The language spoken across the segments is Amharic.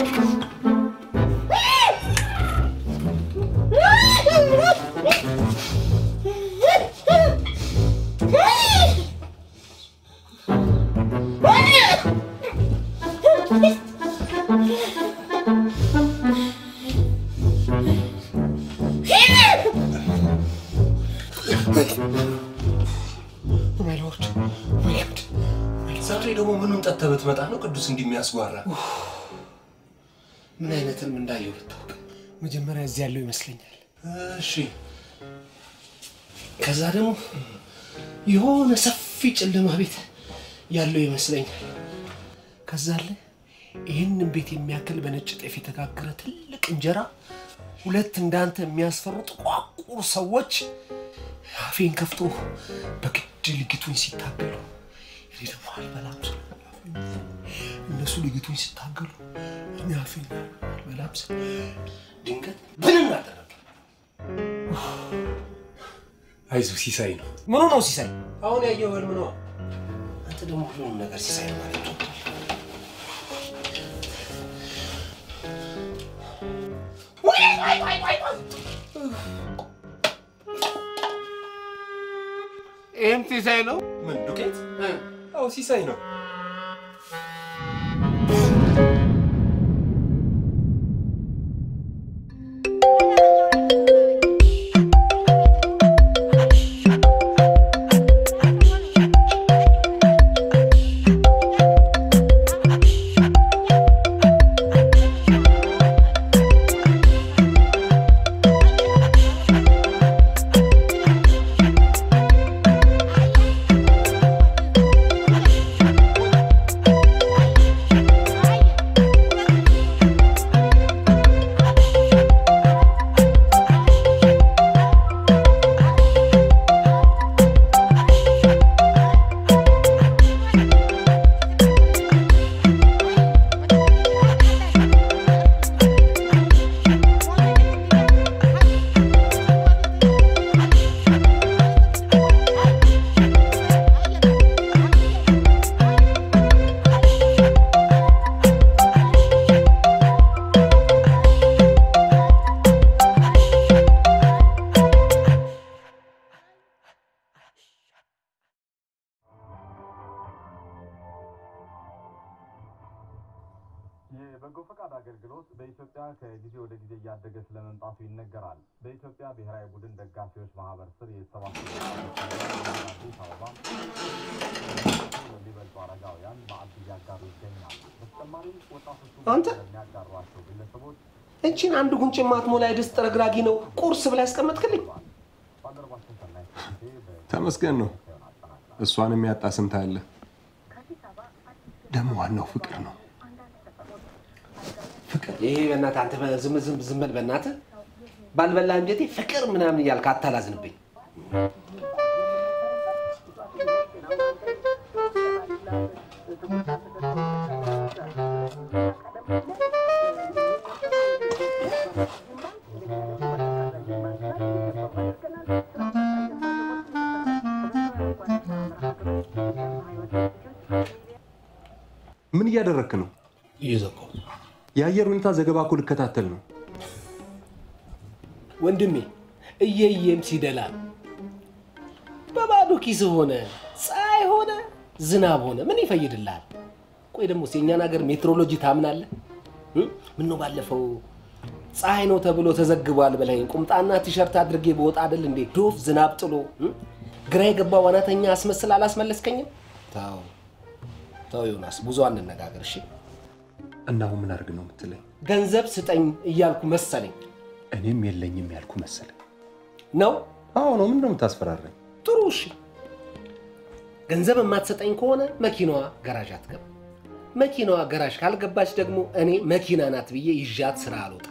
ዛሬ ደግሞ ምኑን ጠጥተህ ብትመጣ ነው ቅዱስ እንዲህ የሚያስጓራ? ምን አይነትም እንዳየው ብታውቅ። መጀመሪያ እዚህ ያለው ይመስለኛል። እሺ ከዛ ደግሞ የሆነ ሰፊ ጨለማ ቤት ያለው ይመስለኛል። ከዛ አለ ይህንን ቤት የሚያክል በነጭ ጤፍ የተጋገረ ትልቅ እንጀራ፣ ሁለት እንዳንተ የሚያስፈሩ ጥቋቁር ሰዎች አፌን ከፍቶ በግድ ልጊቱኝ ሲታገሉ እኔ ደግሞ አልበላም ስል እነሱ ልጊቱኝ ሲታገሉ እኔ አፌን አልበላም ስል ድንገት ብንን አደረገ። አይዞህ ሲሳይ ነው። ምኑ ነው ሲሳይ? አሁን ያየው ህልም ነው። አንተ ደግሞ ሁሉንም ነገር ሲሳይ ነው ማለት ነው። ይህም ሲሳይ ነው። ምን ዱቄት? አዎ ሲሳይ ነው። የበጎ ፈቃድ አገልግሎት በኢትዮጵያ ከጊዜ ወደ ጊዜ እያደገ ስለመምጣቱ ይነገራል። በኢትዮጵያ ብሔራዊ ቡድን ደጋፊዎች ማህበር ስር የተሰባሰቡ አዲስ አበባ የሚበልጡ አረጋውያን ማዕድ እያጋሩ ይገኛሉ። በተጨማሪም ወጣቶቹ አንተ? የሚያጋሯቸው ግለሰቦች እቺን አንድ ጉንጭ ማትሞላ የድስት ጥረግራጊ ነው ቁርስ ብላ ያስቀመጥክልኝ። ባልደረባችን ሰናይ ጊዜ ተመስገን ነው። እሷን የሚያጣ ስንት አለ። ደግሞ ዋናው ፍቅር ነው። ፍቅር ይሄ በእናትህ አንተ ዝም ዝም ዝም በል በእናትህ ባልበላ እንጀቴ ፍቅር ምናምን እያልክ አታላዝንብኝ። ምን እያደረክ ነው? እየዘጋሁ የአየር ሁኔታ ዘገባ እኮ ልከታተል ነው። ወንድሜ እየየም ሲደላ ነው። በባዶ ኪስ ሆነ ፀሐይ ሆነ ዝናብ ሆነ ምን ይፈይድልሃል? ቆይ ደግሞ የእኛን ሀገር ሜትሮሎጂ ታምናለህ? እ? ምነው ባለፈው ፀሐይ ነው ተብሎ ተዘግቧል ብለኝ ቁምጣና ቲሸርት አድርጌ በወጣ አይደል እንዴ ዶፍ ዝናብ ጥሎ እ? ግራ የገባ ዋናተኛ አስመስል አላስመለስከኝም? ተው ተው ዮናስ፣ ብዙ አንነጋገር እሺ። እና አሁን ምን አድርግ ነው የምትለኝ? ገንዘብ ስጠኝ እያልኩ መሰለኝ እኔም የለኝም ያልኩ መሰለኝ። ነው አዎ ነው። ምንድን ነው የምታስፈራረኝ? ጥሩ እሺ። ገንዘብ የማትሰጠኝ ከሆነ መኪናዋ ገራዥ አትገባ። መኪናዋ ገራዥ ካልገባች ደግሞ እኔ መኪና ናት ብዬ ይዣት ስራ አልወጣም።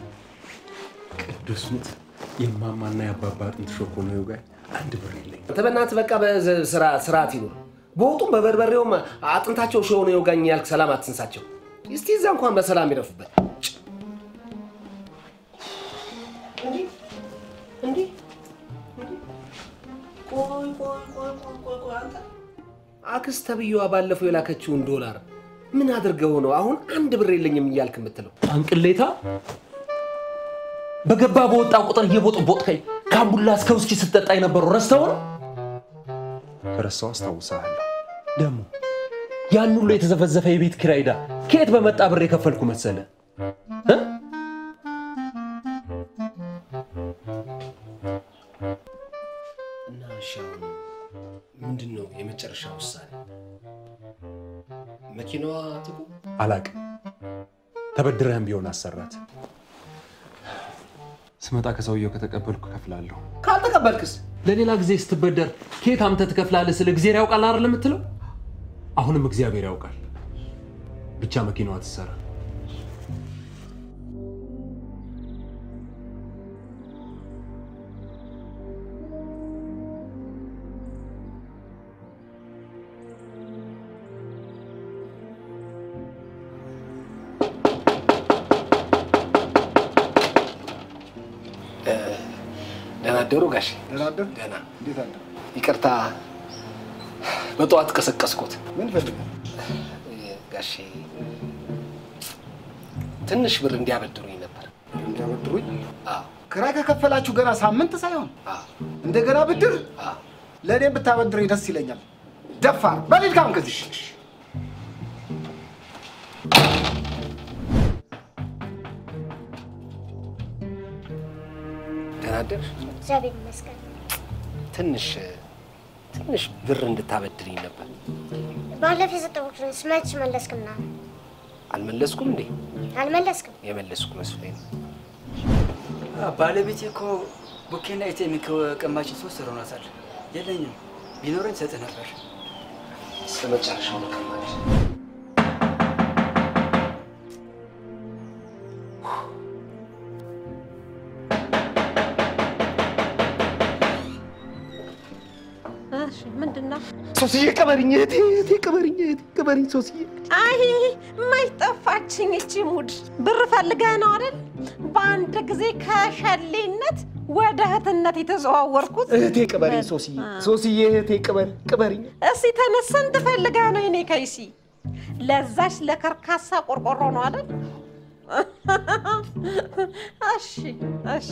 ቅዱስ ሙት የማማና የአባባ አጥንት ሾኮ ነው ይውጋኝ። አንድ ብር የለኝም። አንተ በእናትህ በቃ በስራ ስርዓት ይኑር። በወጡም በበርበሬውም አጥንታቸው ሾ ነው የወጋኝ ያልክ ሰላም አትንሳቸው። እስቲ እዛ እንኳን በሰላም ይረፉበት። ጭ! እንዲህ እንዲህ እንዲህ። ቆይ ቆይ ቆይ ቆይ ቆይ ቆይ አንተ አክስት ተብዬዋ ባለፈው የላከችውን ዶላር ምን አድርገው ነው አሁን አንድ ብር የለኝም እያልክ የምትለው? አንቅሌታ በገባ በወጣ ቁጥር እየቦጥቦጥከኝ ከአምቡላ እስከ ውስኪ ስትጠጣ የነበረው ረስተው ነው? ረስተው አስታውሳለሁ። ደግሞ ያን ሁሉ የተዘፈዘፈ የቤት ኪራይ ዕዳ ከየት በመጣ ብር የከፈልኩ መሰለ እ? እና እሺ አሁን ምንድን ነው የመጨረሻ ውሳኔ? መኪናዋ ትቁ አላቅም። ተበድረህም ቢሆን አሰራት። ስመጣ ከሰውየው ከተቀበልኩ እከፍላለሁ። ካልተቀበልክስ? ለሌላ ጊዜ ስትበደር ከየት አምተህ ትከፍላለህ ስለ እግዚአብሔር ያውቃል አይደል የምትለው? አሁንም እግዚአብሔር ያውቃል። ብቻ መኪናዋ ትሰራ። ደህና አደሩ ጋሼ? ደህና አደር። ደህና። እንዴት አደር? ይቅርታ በጠዋት ቀሰቀስኩት። ምን ፈልጋል? ጋሼ ትንሽ ብር እንዲያበድሩኝ ነበር። እንዲያበድሩኝ? አዎ ክራይ ከከፈላችሁ ገና ሳምንት ሳይሆን አዎ እንደገና ብድር አዎ። ለእኔም ብታበድረኝ ደስ ይለኛል። ደፋር በሊል ካም ከዚህ ደህና አደርሽ? እግዚአብሔር ይመስገን። ትንሽ ትንሽ ብር እንድታበድርኝ ነበር። ባለፈው የሰጠሁህን መች መለስክና? አልመለስኩም እንዴ? አልመለስክም። የመለስኩ መስሎኝ ነው። ባለቤቴ እኮ ቡኬና ኢቴም ከቀማችን ሶስት ወር ሆኗታል። የለኝም። ቢኖረኝ ሰጥህ ነበር። እስከ መጨረሻው መቀማች እሺ ምንድን ነው? ሶስዬ ቅበሪኝ፣ እህቴ እህቴ ቅበሪኝ፣ እህቴ ቅበሪኝ ሶስዬ። አይ መች ጠፋችኝ እቺ ሙድ። ብር ፈልገህ ነው አይደል? በአንድ ጊዜ ከሸሌነት ወደ እህትነት የተዘዋወርኩት። እህቴ ቅበሪኝ ሶስዬ፣ ሶስዬ እህቴ ቅበሪ ቅበሪኝ። እስቲ ተነስ፣ ስንት ፈልገህ ነው የኔ ከይሲ? ለዛች ለከርካሳ ቆርቆሮ ነው አይደል? እሺ እሺ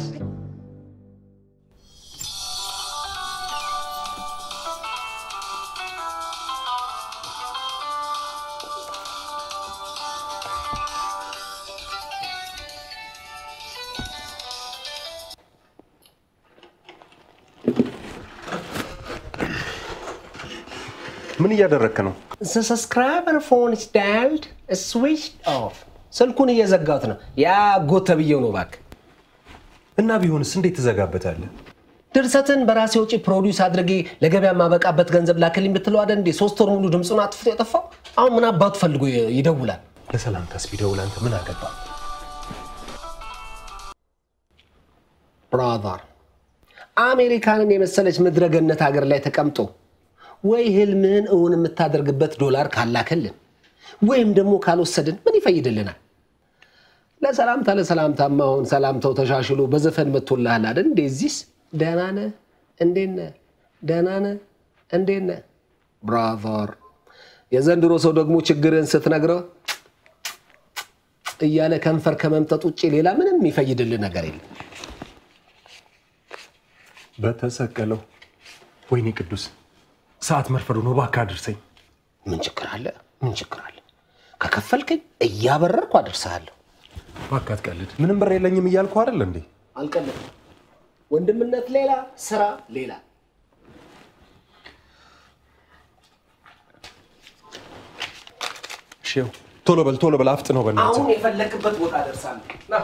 ምን እያደረግክ ነው? The subscriber phone is dialed switched off። ስልኩን እየዘጋሁት ነው። ያ ጎት ተብዬው ነው እባክህ። እና ቢሆንስ እንዴት ትዘጋበታለህ? ድርሰትን በራሴ ውጪ ፕሮዲውስ አድርጌ ለገበያ የማበቃበት ገንዘብ ላክልኝ ብትለው አይደል እንዴ? ሶስት ወር ሙሉ ድምፁን አጥፍቶ የጠፋው። አሁን ምን አባቱ ፈልጎ ይ- ይደውላል? ለሰላምታስ ቢደውል አንተ ምን አገባ? ብራዘር አሜሪካንን የመሰለች ምድረገነት ሀገር ላይ ተቀምጦ ወይ ህልምህን እውን የምታደርግበት ዶላር ካላከልን ወይም ደግሞ ካልወሰድን ምን ይፈይድልናል? ለሰላምታ ለሰላምታማ አሁን ሰላምታው ተሻሽሎ በዘፈን መጥቶልሃል አይደል? እንደዚህስ ደህና ነህ? እንዴት ነህ? ደህና ነህ? እንዴት ነህ? ብራዘር የዘንድሮ ሰው ደግሞ ችግርን ስትነግረው እያለ ከንፈር ከመምጠጥ ውጭ ሌላ ምንም የሚፈይድልን ነገር የለም። በተሰቀለው ወይኔ ቅዱስ ሰዓት መርፈዱ ነው። እባክህ አድርሰኝ። ምን ችግር አለ? ምን ችግር አለ? ከከፈልከኝ እያበረርኩ አደርሰሃለሁ። እባክህ አትቀልድ። ምንም ብር የለኝም እያልኩ አይደል እንዴ? አልቀለድም። ወንድምነት ሌላ፣ ስራ ሌላ። እሺ ይኸው፣ ቶሎ በል ቶሎ በል አፍጥ ነው በእናትህ። አሁን የፈለክበት ቦታ አደርሳለሁ። ና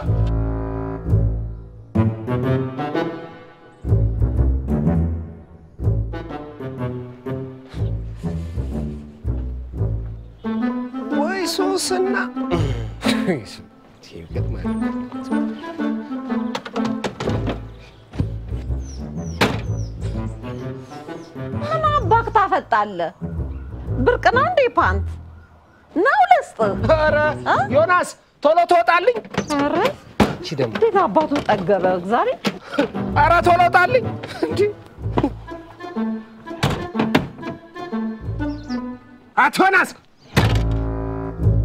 ወይ ሶስና ይገጥማል። ምን አባክ ታፈጣለህ? ብርቅ ነው እንዴ ፓንት ነው ልስጥህ? ኧረ ዮናስ ቶሎ ትወጣልኝ። ኧረ እቺ ደግሞ እንዴት አባቱ ጠገበ ዛሬ። ኧረ ቶሎ ውጣልኝ። እንዲህ አቶ ዮናስ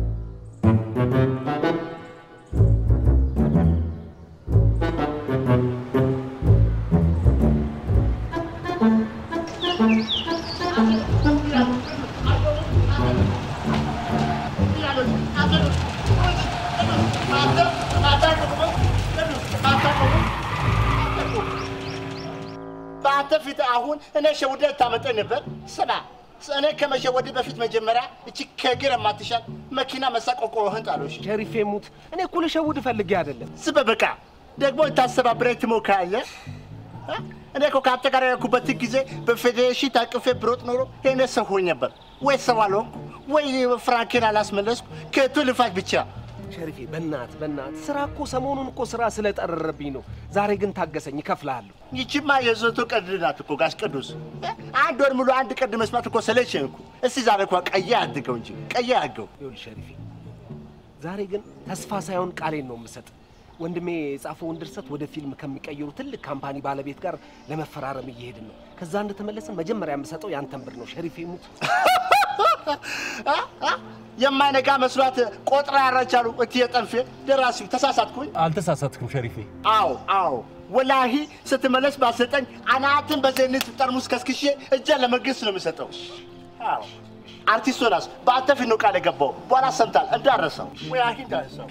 በአንተ ፊት አሁን እኔ ሸውደህ ታመጠኝ ነበር። ስማ እኔ ከመሸወድ በፊት መጀመሪያ እቺ ከእግር የማትሻል መኪና መሳቆቆህን ጣሎሽ። ሸሪፌ ሙት። እኔ እኮ ልሸውድ ፈልጌ አይደለም። ስበ በቃ ደግሞ ታስተባብረኝ ትሞክራለህ። እ? እኔ እኮ ከአንተ ጋር ያልኩበት ጊዜ በፌዴሬሽን ታቅፌ ብሮጥ ኖሮ ይሄኔ ሰው ሆኜ ነበር። ወይ ሰው አልሆንኩ ወይ ፍራንኬን አላስመለስኩ። ከቱ ልፋት ብቻ ሸሪፌ በናት በናት ስራ እኮ ሰሞኑን እኮ ስራ ስለጠረረብኝ ነው። ዛሬ ግን ታገሰኝ፣ እከፍልሃለሁ። ይቺማ የዘቶ ቀልድ ናት እኮ ጋሽ ቅዱስ። እ? አንድ ወር ሙሉ አንድ ቀልድ መስማት እኮ ሰለቸኝ እኮ። እስቲ ዛሬ እኳ ቀየ አድርገው እንጂ ቀየ አድርገው። ይኸውልህ ሸሪፌ፣ ዛሬ ግን ተስፋ ሳይሆን ቃሌን ነው የምሰጥ። ወንድሜ የጻፈውን ድርሰት ወደ ፊልም ከሚቀይሩ ትልቅ ካምፓኒ ባለቤት ጋር ለመፈራረም እየሄድን ነው። ከዛ እንደተመለስን መጀመሪያ የምሰጠው ያንተን ብር ነው። ሸሪፌ ሙት። አ? አ? የማይነጋ መስሏት ቆጥራ ያራቻሉ እትዬ ጠንፌ ደራሲው ተሳሳትኩኝ። አልተሳሳትክም ሸሪፌ። አዎ አዎ ወላሂ ስትመለስ ባሰጠኝ አናትን በዘይት ጠርሙስ ከስክሼ እጄን ለመንግስት ነው የምሰጠው። አዎ አርቲስት ዮናስ በአንተ ፊት ነው ቃል የገባው። በኋላ ሰምታል እንዳረሰው ወላሂ እንዳረሰው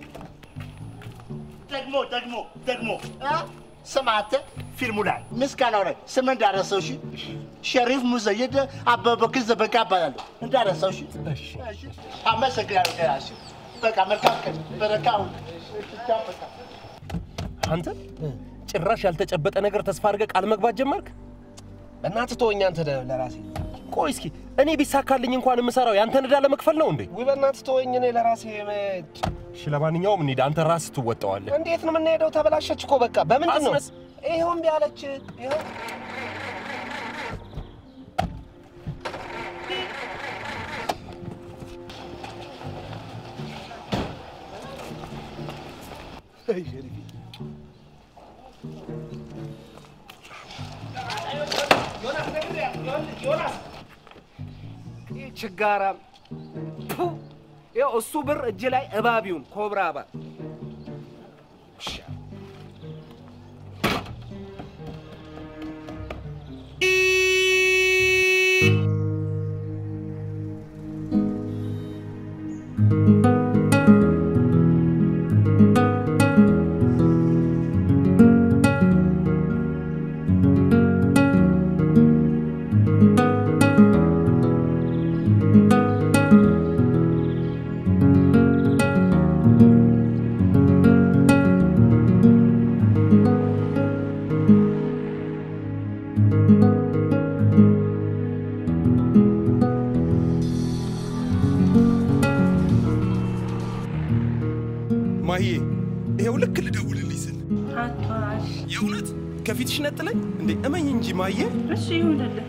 ደግሞ ደግሞ ደግሞ አ? ስማ አንተ ፊልሙ ላይ ምስጋናው ላይ ስም እንዳረሰው እሺ። ሸሪፍ ሙዘይድ አበበክር ዘበጋ እባላለሁ እንዳረሰው እሺ። እሺ አመሰግናለሁ ደራሲው። በቃ መልካም ቀን በረካ ሁን። እሺ፣ ቻው፣ በቃ አንተ ጭራሽ ያልተጨበጠ ነገር ተስፋ አድርገህ ቃል መግባት ጀመርክ። በእናትህ ተወኝ አንተ ደ- ለራሴ ቆይ እስኪ እኔ ቢሳካልኝ እንኳን የምሰራው ያንተን ዕዳ ለመክፈል ነው እንዴ? ውይ በእናትህ ተወኝ። እኔ ለራሴ መ- እሺ ለማንኛውም እንሂድ። አንተ ራስህ ትወጣዋለህ። እንዴት ነው የምንሄደው? ተበላሸች እኮ በቃ በምንድን ነው? አስነስ። ይኸው እምቢ አለች። ይኸው ይህ ችጋራም ፑ! ይኸው እሱ ብር እጅ ላይ እባቢውን ኮብራ እባብ ማሂዬ ይሄው ልክ ልደውልልኝ ስል አቷሽ የእውነት ከፊትሽ ነጥለኝ እንዴ? እመኝ እንጂ ማሂዬ። እሺ ይሁንልህ።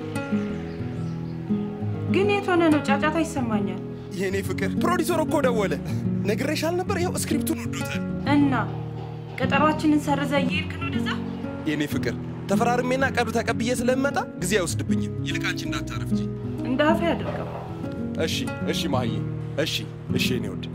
ግን የት ሆነ ነው? ጫጫታ ይሰማኛል። የእኔ ፍቅር ፕሮዲሰር እኮ ደወለ። ነግሬሽ አልነበር? ይኸው ስክሪፕቱን ወዶታል። እና ቀጠሯችንን ሰርዘ እየሄድክ ነው ወደዛ? የእኔ ፍቅር ተፈራርሜና ቀዱ ተቀብዬ ስለምመጣ ጊዜ አይወስድብኝም። ይልቅ አንቺ እንዳታረፍጂ። እንደ አፌ አድርገው። እሺ እሺ ማሂዬ። እሺ እሺ የእኔ ውድ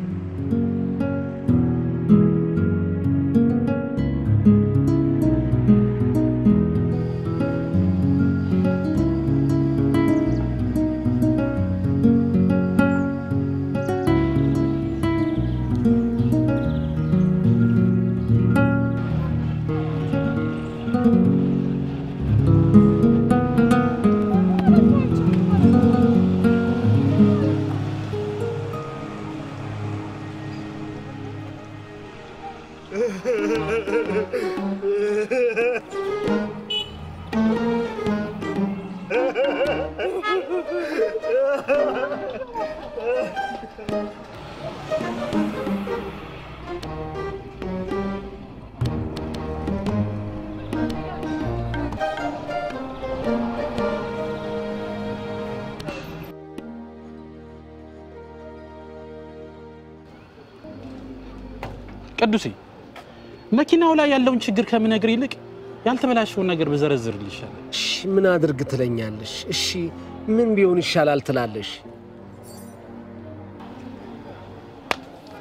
ቅዱሴ መኪናው ላይ ያለውን ችግር ከምነግር ይልቅ ያልተበላሸውን ነገር ብዘረዝርልህ ይሻላል። እሺ ምን አድርግ ትለኛለሽ? እሺ ምን ቢሆን ይሻላል ትላለሽ?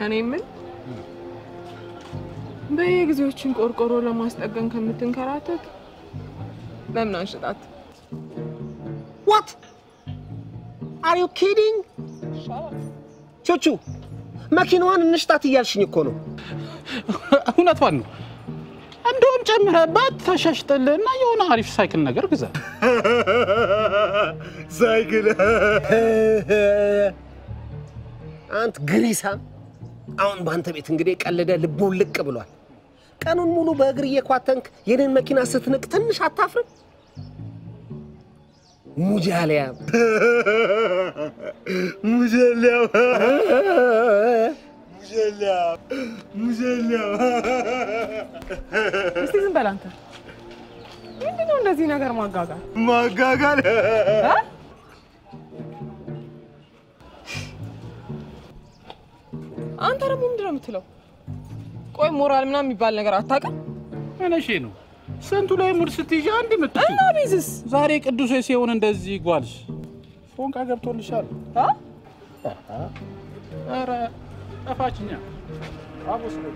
እኔ ምን በየጊዜዎችን ቆርቆሮ ለማስጠገን ከምትንከራተት ለምን አንሽጣት? ዋት አር ዩ ኪዲንግ? ቹቹ መኪናዋን እንሽጣት እያልሽኝ እኮ ነው። እውነቷን ነው። እንደውም ጨምረህባት ተሻሽጠልህና የሆነ አሪፍ ሳይክል ነገር ግዛ። ሳይክል አንት ግሪሳም፣ አሁን በአንተ ቤት እንግዲህ ቀልደ ልቡ ልቅ ብሏል። ቀኑን ሙሉ በእግር እየኳተንክ የኔን መኪና ስትንቅ ትንሽ አታፍርም? ሙጃሊያም ሙጀሊያም ሙጀሊያም ሙጀሊያም እስቲ ዝም በል አንተ። ምንድን ነው እንደዚህ ነገር ማጋጋል? ማጋጋል እ? አንተ ደግሞ ምንድን ነው የምትለው? ቆይ ሞራል ምናምን የሚባል ነገር አታውቅም? እነሼ ነው ስንቱ ላይ ሙድ ስትይዣ አንድ ምት እና ቢዝስ ዛሬ ቅዱስ ሲሆን እንደዚህ ጓልሽ ፎንቃ ገብቶልሻል። ኧረ ጠፋችኛ አቦ ስለ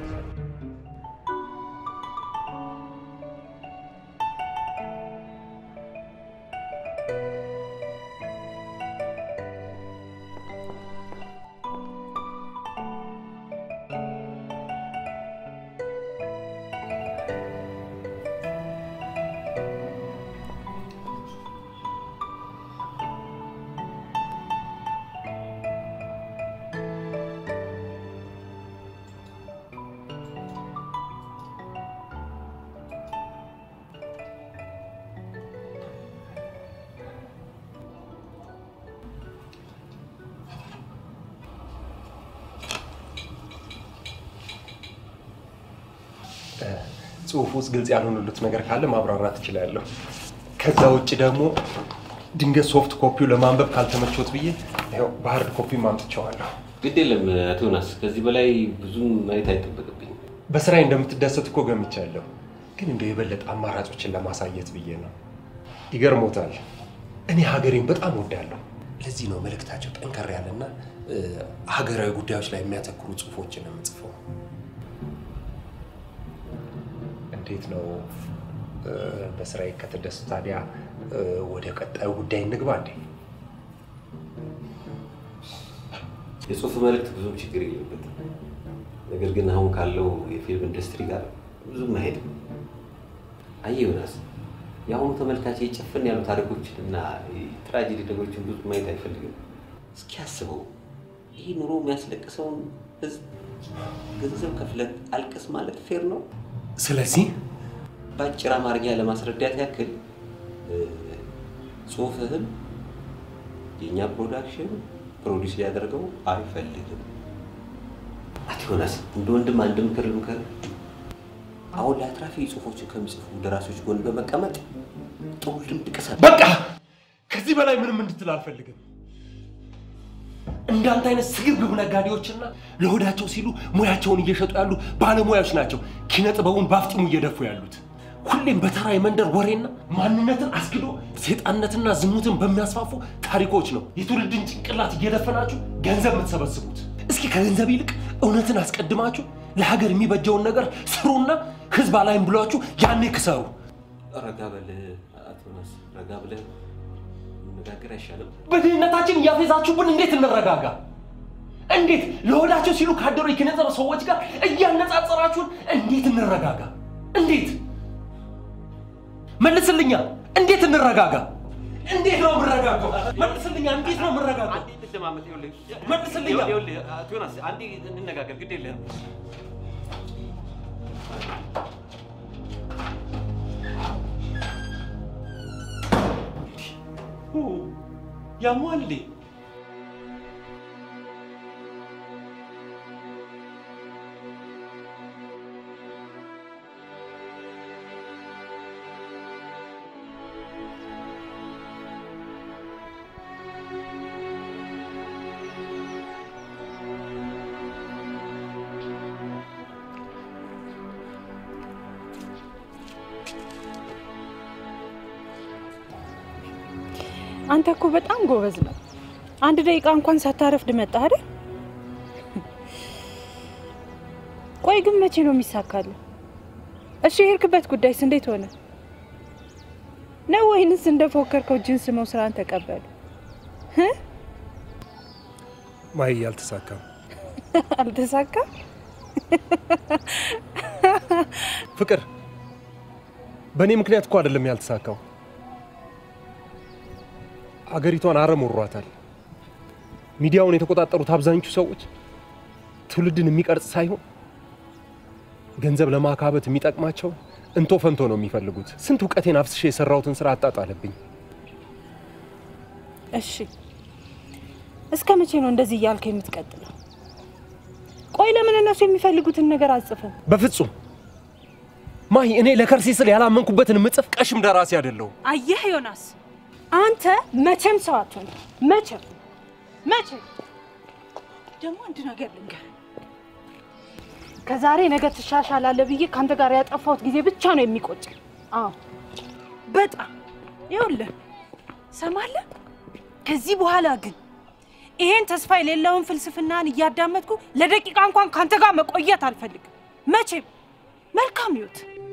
ጽሁፍ ውስጥ ግልጽ ያልሆኑሉት ነገር ካለ ማብራራት እችላለሁ። ከዛ ውጭ ደግሞ ድንገት ሶፍት ኮፒው ለማንበብ ካልተመቾት ብዬ ይኸው በሀርድ ኮፒ ማምጥቸዋለሁ። ግድ የለም አቶ ዮናስ፣ ከዚህ በላይ ብዙም ማየት አይጠበቅብኝም። በስራዬ እንደምትደሰት እኮ ገምቻለሁ፣ ግን እንደው የበለጠ አማራጮችን ለማሳየት ብዬ ነው። ይገርሞታል፣ እኔ ሀገሬን በጣም ወዳለሁ። ለዚህ ነው መልእክታቸው ጠንከር ያለና እ፣ ሀገራዊ ጉዳዮች ላይ የሚያተኩሩ ጽሁፎችን የምጽፈው። እንዴት ነው እ፣ በስራዬ ከተደሱ ታዲያ እ፣ ወደ ቀጣዩ ጉዳይ እንግባ እንዴ? የጽሁፍ መልእክት ብዙም ችግር የለበትም። ነገር ግን አሁን ካለው የፊልም ኢንዱስትሪ ጋር ብዙም አይሄድም። አየህ ዮናስ፣ የአሁኑ ተመልካች የጭፍን ያሉ ታሪኮችን እና ትራጀዲ ነገሮችን ብዙ ማየት አይፈልግም። እስኪ አስበው፣ ይህ ኑሮ የሚያስለቅሰውን ህዝብ ገንዘብ ከፍለት አልቅስ ማለት ፌር ነው? ስለዚህ በአጭር አማርኛ ለማስረዳት ያክል እ፣ ጽሁፍህን የእኛ ፕሮዳክሽን ፕሮዲስ ሊያደርገው አይፈልግም። አቶ ዮናስ እንደ ወንድም አንድ ምክር ልምከር። አሁን ላይ አትራፊ ጽሁፎችን ከሚጽፉ ደራሲዎች ጎን በመቀመጥ ጥሩ ልምድ ቅሰም። በቃ ከዚህ በላይ ምንም እንድትል አልፈልግም። እንዳንተ አይነት ስግብግብ ነጋዴዎችና ለሆዳቸው ሲሉ ሙያቸውን እየሸጡ ያሉ ባለሙያዎች ናቸው ኪነ ጥበቡን በአፍጢሙ እየደፉ ያሉት። ሁሌም በተራ የመንደር ወሬና ማንነትን አስክዶ ሴጣንነትና ዝሙትን በሚያስፋፉ ታሪኮች ነው የትውልድን ጭንቅላት እየደፈናችሁ ገንዘብ የምትሰበስቡት። እስኪ ከገንዘብ ይልቅ እውነትን አስቀድማችሁ ለሀገር የሚበጀውን ነገር ስሩና ህዝብ አላይም ብሏችሁ ያኔ ክሰሩ። ረጋ በል አቶ ዮናስ፣ ረጋ ብለህ መነጋገር አይሻልም? በድህነታችን እያፌዛችሁብን እንዴት እንረጋጋ? እንዴት ለሆዳቸው ሲሉ ካደሩ የኪነ ጥበብ ሰዎች ጋር እያነጻጸራችሁን እንዴት እንረጋጋ? እንዴት መልስልኛ፣ እንዴት እንረጋጋ? እንዴት ነው የምረጋጋው? መልስልኛ፣ እንዴት ነው የምረጋጋው? መልስልኛ። አቶ ዮናስ አንዴ እንነጋገር፣ ግድ የለህም። ያሟል አንተ እኮ በጣም ጎበዝ ነው። አንድ ደቂቃ እንኳን ሳታረፍድ መጣህ አይደል? ቆይ ግን መቼ ነው የሚሳካልህ? እሺ የሄድክበት ጉዳይስ እንዴት ሆነ ነው? ወይንስ እንደፎከርከው ጅንስ መው ስራን ተቀበሉ? ማይ አልተሳካም። አልተሳካም? ፍቅር በእኔ ምክንያት እኮ አይደለም ያልተሳካው። አገሪቷን አረም ወሯታል። ሚዲያውን የተቆጣጠሩት አብዛኞቹ ሰዎች ትውልድን የሚቀርጽ ሳይሆን ገንዘብ ለማካበት የሚጠቅማቸው እንቶ ፈንቶ ነው የሚፈልጉት። ስንት እውቀቴን አፍስሼ የሰራሁትን ስራ አጣጣለብኝ። እሺ እስከ መቼ ነው እንደዚህ እያልክ የምትቀጥለው? ቆይ ለምን እነሱ የሚፈልጉትን ነገር አጽፍም? በፍጹም ማሂ፣ እኔ ለከርሴ ስል ያላመንኩበትን ምጽፍ ቀሽም ደራሲ አይደለሁም። አየህ ዮናስ፣ አንተ መቼም ሰው አትሆንም። መቼም መቼም። ደግሞ አንድ ነገር ልንገርህ፣ ከዛሬ ነገ ትሻሻላለህ ብዬ ከአንተ ጋር ያጠፋሁት ጊዜ ብቻ ነው የሚቆጭ። አዎ በጣም ይኸውልህ፣ ሰማለህ? ከዚህ በኋላ ግን ይሄን ተስፋ የሌለውን ፍልስፍናን እያዳመጥኩ ለደቂቃ እንኳን ከአንተ ጋር መቆየት አልፈልግም። መቼም። መልካም ህይወት።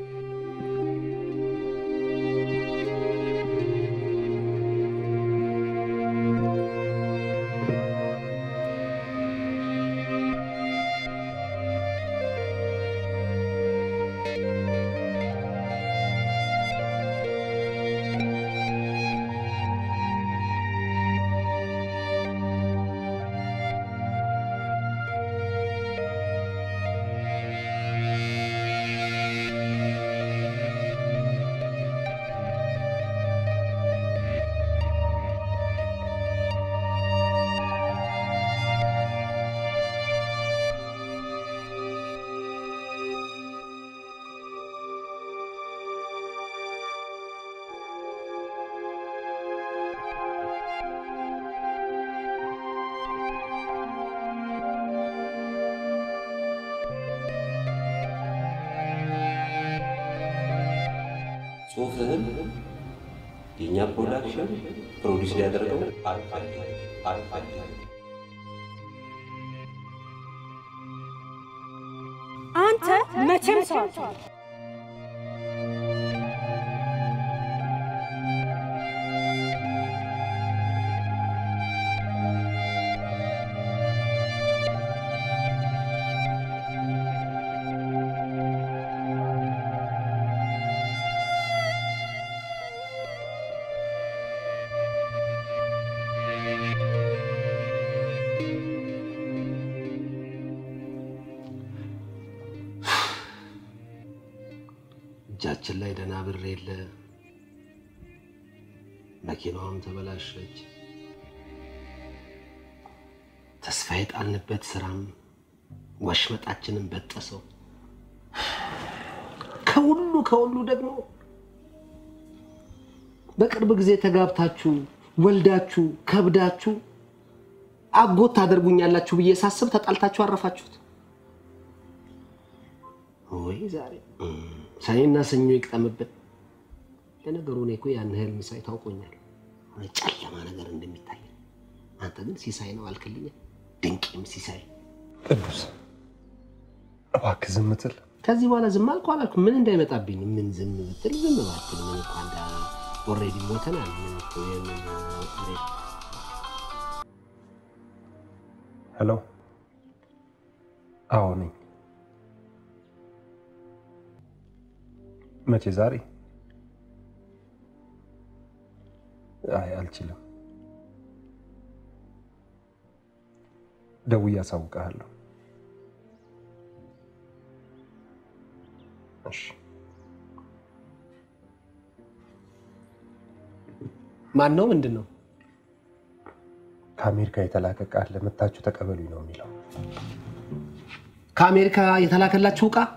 ጽሁፍህን የእኛ ፕሮዳክሽን ፕሮዲስ ሊያደርገው አንተ መቼም ሰው አትሆንም። እጃችን ላይ ደህና ብር የለ፣ መኪናዋም ተበላሸች። ተስፋ የጣልንበት ስራም ወሽመጣችንን በጠሰው። ከሁሉ ከሁሉ ደግሞ በቅርብ ጊዜ ተጋብታችሁ ወልዳችሁ ከብዳችሁ አጎት ታደርጉኛላችሁ ብዬ ሳስብ ተጣልታችሁ አረፋችሁት። ወይ ዛሬ ሰኔና ሰኞ ይቅጠምብን። ለነገሩ እኔ እኮ ያን ህልም ሳይ ታውቆኛል፣ ጨለማ ነገር እንደሚታይ። አንተ ግን ሲሳይ ነው አልክልኝ፣ ድንቅም ሲሳይ። ቅዱስ እባክህ ዝም ትል። ከዚህ በኋላ ዝም አልኩ አላልኩ ምን እንዳይመጣብኝ ነው። ምን ዝም ብትል ዝም ባትል ምን እኮ አንዳ ኦልሬዲ ሞተናል። ምን እኮ የምን ኦልሬዲ ሄሎ፣ አዎ ነኝ። መቼ? ዛሬ? አይ አልችልም። ደውዬ አሳውቅሃለሁ። እሺ። ማን ነው? ምንድን ነው? ከአሜሪካ የተላከ ቃል ለመታችሁ ተቀበሉኝ ነው የሚለው። ከአሜሪካ የተላከላችሁ ዕቃ?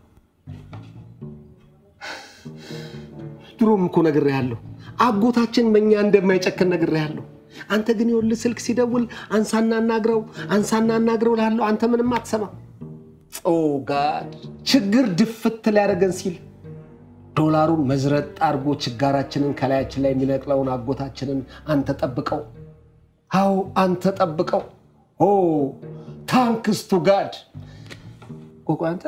ድሮም እኮ ነግሬሃለሁ፣ አጎታችን በእኛ እንደማይጨክን ነግሬሃለሁ። አንተ ግን ይኸውልህ ስልክ ሲደውል አንሳና አናግረው፣ አንሳና አናግረው እልሃለሁ። አንተ ምንም አትሰማ። ኦ ጋድ ችግር ድፍት ሊያደርገን ሲል ዶላሩን መዝረጥ አድርጎ ችጋራችንን ከላያችን ላይ የሚነቅለውን አጎታችንን አንተ ጠብቀው። አዎ አንተ ጠብቀው። ኦ ታንክስ ቱ ጋድ ቆቆ አንተ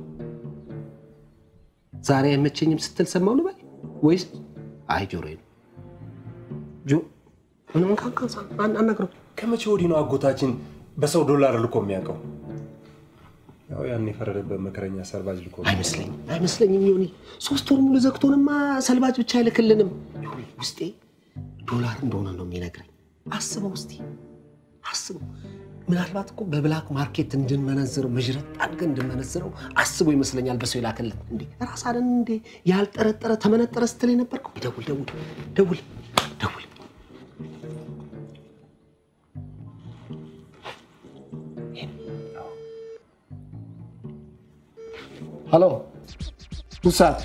ዛሬ አይመቸኝም ስትል ሰማው ልበል ወይስ አይ ጆሮዬ ነው ጆ ምንም ካንካሳ አናግረው ከመቼ ወዲህ ነው አጎታችን በሰው ዶላር ልኮ የሚያውቀው? ያው ያን የፈረደበት መከረኛ ሰርባጅ ልኮ ነው። አይመስለኝም አይመስለኝም ዮኒ ሶስት ወር ሙሉ ዘግቶንማ ሰልባጅ ብቻ አይልክልንም ዮኒ ውስጤ ዶላር እንደሆነ ነው የሚነግረኝ አስበው እስቲ አስበው ምናልባት እኮ በብላክ ማርኬት እንድንመነዝረው መዥረት አድርገን እንድንመነዝረው አስቦ ይመስለኛል በሰው የላከልን እንዴ ራስ አለን እንዴ ያልጠረጠረ ተመነጠረ ስትል የነበርከው ደውል ደውል ደውል ደውል ሀሎ ውሳት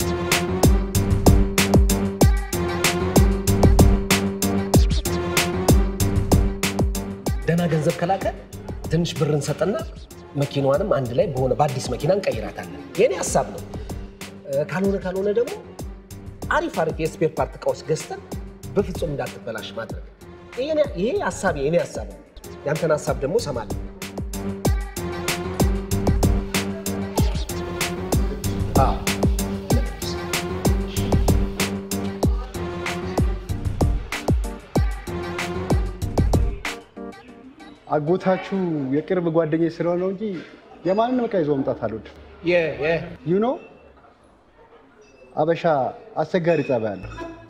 ደህና ገንዘብ ከላከ ትንሽ ብር እንሰጥና መኪናዋንም አንድ ላይ በሆነ በአዲስ መኪና እንቀይራታለን። የኔ ሀሳብ ነው። እ፣ ካልሆነ ካልሆነ ደግሞ አሪፍ አሪፍ የስፔር ፓርት እቃዎች ገዝተን በፍጹም እንዳትበላሽ ማድረግ። ይሄ- ይሄ ሀሳብ የኔ ሀሳብ ነው። ያንተን ሀሳብ ደግሞ እሰማለሁ። አዎ አጎታችሁ የቅርብ ጓደኛዬ ስለሆነ ነው እንጂ የማንንም ዕቃ ይዞ መምጣት አልወድም። ዩ ኖ አበሻ አስቸጋሪ ጸባይ አለው።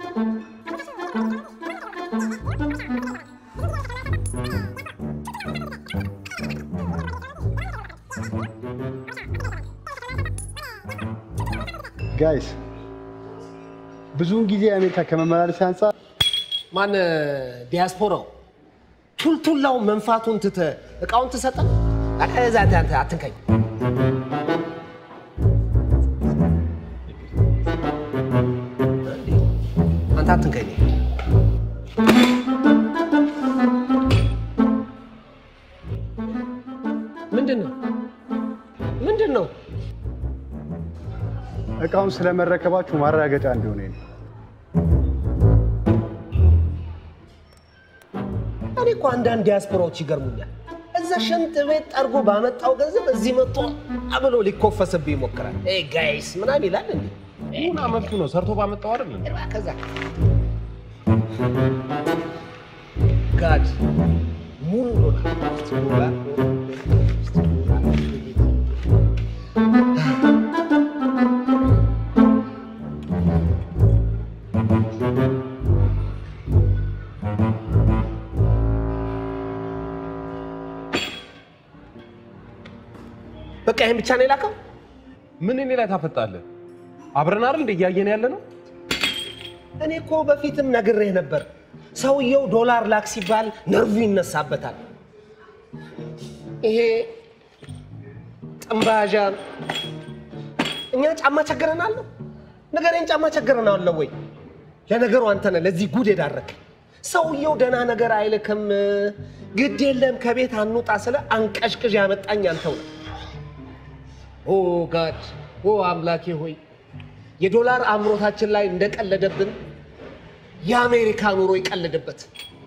ጋይስ ብዙውን ጊዜ አሜሪካ ከመመላለስ አንጻር ማን ዲያስፖራው ቱልቱላው መንፋቱን ትተ እቃውን ትሰጠ እዛ አንተ አትንከኝ። አንተ አትንከኝ። ምንድን ነው ምንድን ነው? እቃውን ስለመረከባችሁ ማረጋገጫ እንዲሆነ ነው። እኔ እኮ አንዳንድ ዲያስፖራዎች ይገርሙኛል። እዛ ሽንት ቤት ጠርጎ ባመጣው ገንዘብ እዚህ መጥቶ አብሎ ሊኮፈስብህ ይሞክራል። ኤ ጋይስ ምናምን ይላል እንዴ? ምን መብቱ ነው? ሰርቶ ባመጣው አይደል እንዴ? ከዛ ጋድ ሙሉ ዶላር በቃ ይህን ብቻ ነው የላከው? ምን እኔ ላይ ታፈጣለህ? አብረን አይደል እንደ እያየን ያለ ነው። እኔ እኮ በፊትም ነግሬህ ነበር። ሰውየው ዶላር ላክ ሲባል ነርቭ ይነሳበታል። ይሄ ጥንባዣ እኛ ጫማ ቸገረናል ነው ንገረኝ፣ ጫማ ቸገረናል ወይ? ለነገሩ አንተ ነህ ለዚህ ጉድ የዳረክ። ሰውየው ደህና ነገር አይልክም። ግድ የለም ከቤት አንውጣ ስለ አንቀሽቅዥ ያመጣኝ አንተው ነህ። ኦ ጋድ ኦ አምላኬ ሆይ የዶላር አምሮታችን ላይ እንደቀለደብን የአሜሪካ ኑሮ ይቀልድበት።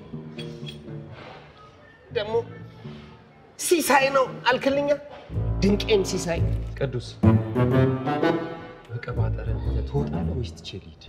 ደግሞ ሲሳይ ነው አልክልኛ፣ ድንቄም ሲሳይ ቅዱስ መቀባጠርን ትወጣለህ ወይስ ትቼ ልሂድ?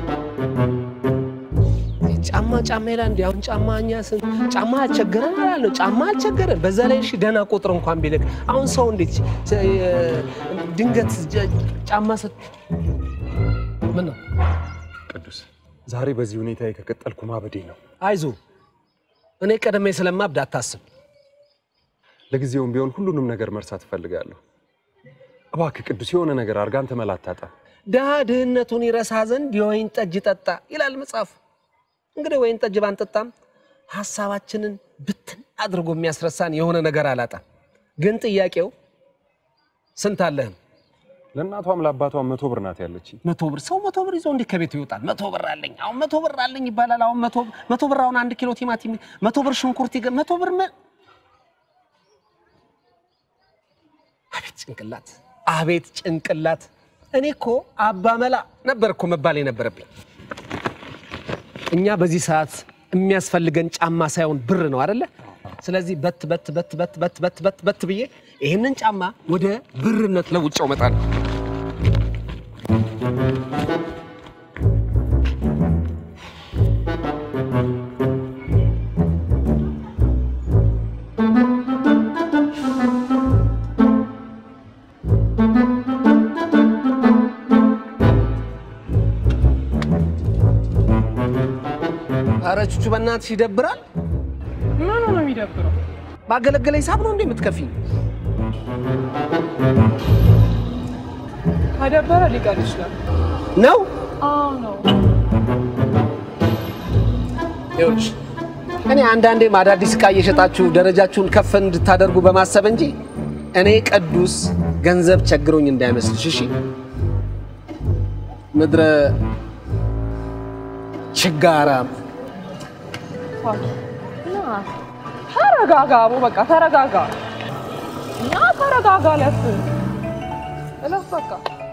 ጫማ ጫማ ይላል እንዲ አሁን ጫማ እኛ ስን ጫማ አልቸገረን እላለሁ። ጫማ አልቸገረን። በዛ ላይ እሺ ደህና ቁጥር እንኳን ቢልክ አሁን ሰው እንዴት እ፣ ድንገት ጀ- ጫማ ሰ ምን ነው ቅዱስ ዛሬ በዚህ ሁኔታ ከቀጠልኩ ማበዴ ነው። አይዞ እኔ ቀደሜ ስለማብድ አታስብ። ለጊዜውም ቢሆን ሁሉንም ነገር መርሳት እፈልጋለሁ። እባክህ ቅዱስ የሆነ ነገር አድርጋ አንተ መላ አታጣም። ድሃ ድህነቱን ይረሳ ዘንድ የወይን ጠጅ ጠጣ ይላል መጽሐፍ። እንግዲህ ወይን ጠጅ ባንጠጣም ሀሳባችንን ብትን አድርጎ የሚያስረሳን የሆነ ነገር አላጣም። ግን ጥያቄው ስንት አለህም? ለእናቷም ለአባቷም መቶ ብር ናት ያለች። መቶ ብር ሰው መቶ ብር ይዞ እንዲህ ከቤቱ ይወጣል? መቶ ብር አለኝ አሁን መቶ ብር አለኝ ይባላል። አሁን መቶ መቶ ብር አሁን አንድ ኪሎ ቲማቲም መቶ ብር ሽንኩርት ይገ መቶ ብር መ አቤት ጭንቅላት፣ አቤት ጭንቅላት። እኔ እኮ አባመላ ነበር እኮ መባል የነበረብኝ። እኛ በዚህ ሰዓት የሚያስፈልገን ጫማ ሳይሆን ብር ነው አደለ? ስለዚህ በት በት በት በት በት በት በት በት ብዬ ይህንን ጫማ ወደ ብርነት ለውጫው እመጣለሁ። ኧረ ቹቹ በእናትሽ ይደብራል። ምኑ ነው የሚደብረው? ባገለገለ ሂሳብ ነው እንዴ የምትከፊኝ? ከደበረ ሊቀር ይችላል። ነው አዎ ነው። ይኸውልሽ እኔ አንዳንዴም አዳዲስ ዕቃ እየሸጣችሁ ደረጃችሁን ከፍ እንድታደርጉ በማሰብ እንጂ እኔ ቅዱስ ገንዘብ ቸግሮኝ እንዳይመስልሽ እሺ። ምድረ ችጋራም ና ተረጋጋ፣ አቦ በቃ ተረጋጋ። ና ተረጋጋ። ለፍ እለፍ በቃ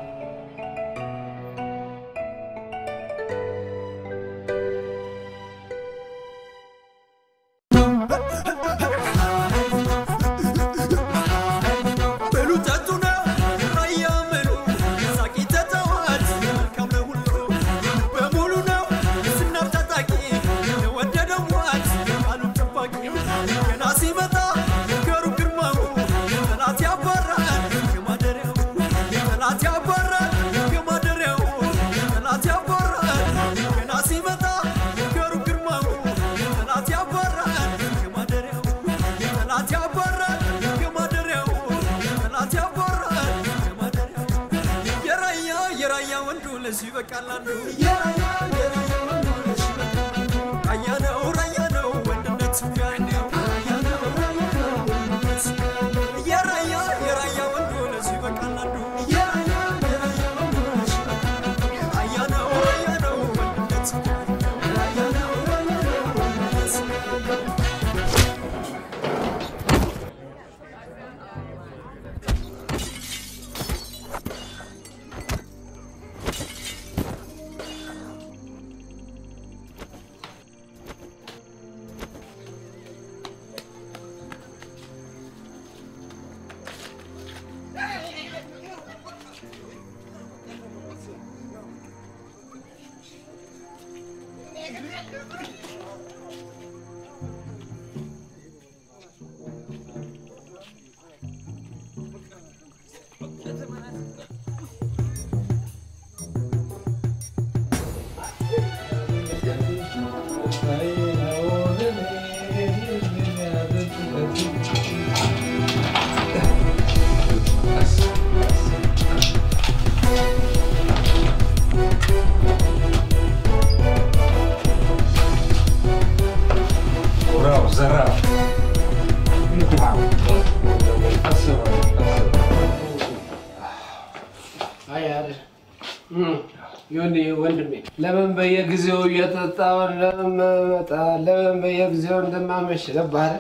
ዮኒ ወንድሜ ለምን በየጊዜው እየጠጣሁ ለምን መጣ ለምን በየጊዜው እንደማመሽ ገባህ አይደል?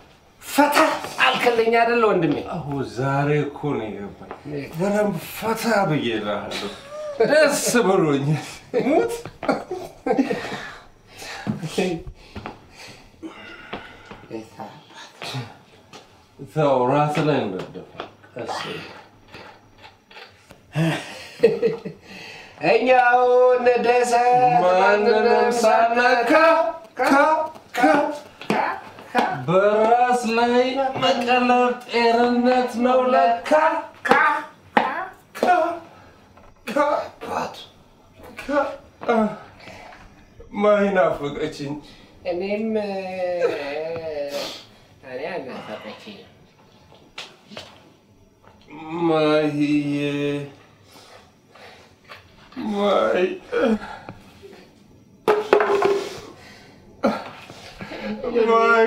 ፈታ አልከለኝ አይደል ወንድሜ? አሁ ዛሬ እኮ ነው የገባኝ። በደንብ ፈታ ብዬ እልሃለሁ። ደስ ብሎኛል። ሙት ተው፣ ራስ ላይ እንደደፋ ቀስ እኛው እንደሰት ማንንም ሳነካ ካ ካ በራስ ላይ መቀለብ ጤንነት ነው ለካ ካ ካ ካ ካ ካ ማይ ናፈቀችኝ። እኔም እኔ አናፈቀችኝ። ማሂዬ ማይ ማይ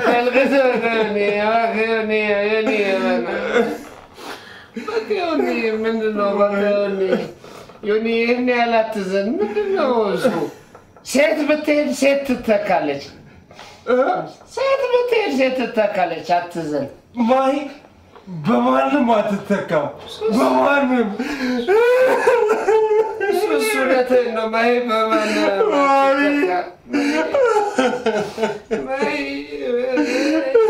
ምንድን ነው ዮኒ? ይህን ያህል አትዘን። ምንድን ነው እሱ? ሴት ብትሄድ ሴት ትተካለች። ሴት ብትሄድ ሴት ትተካለች። አትዘን። ማይ በማንም አትተካም። በማንም እሱ እውነትህን ነው። ማይ በማንም አትተካም። ማይ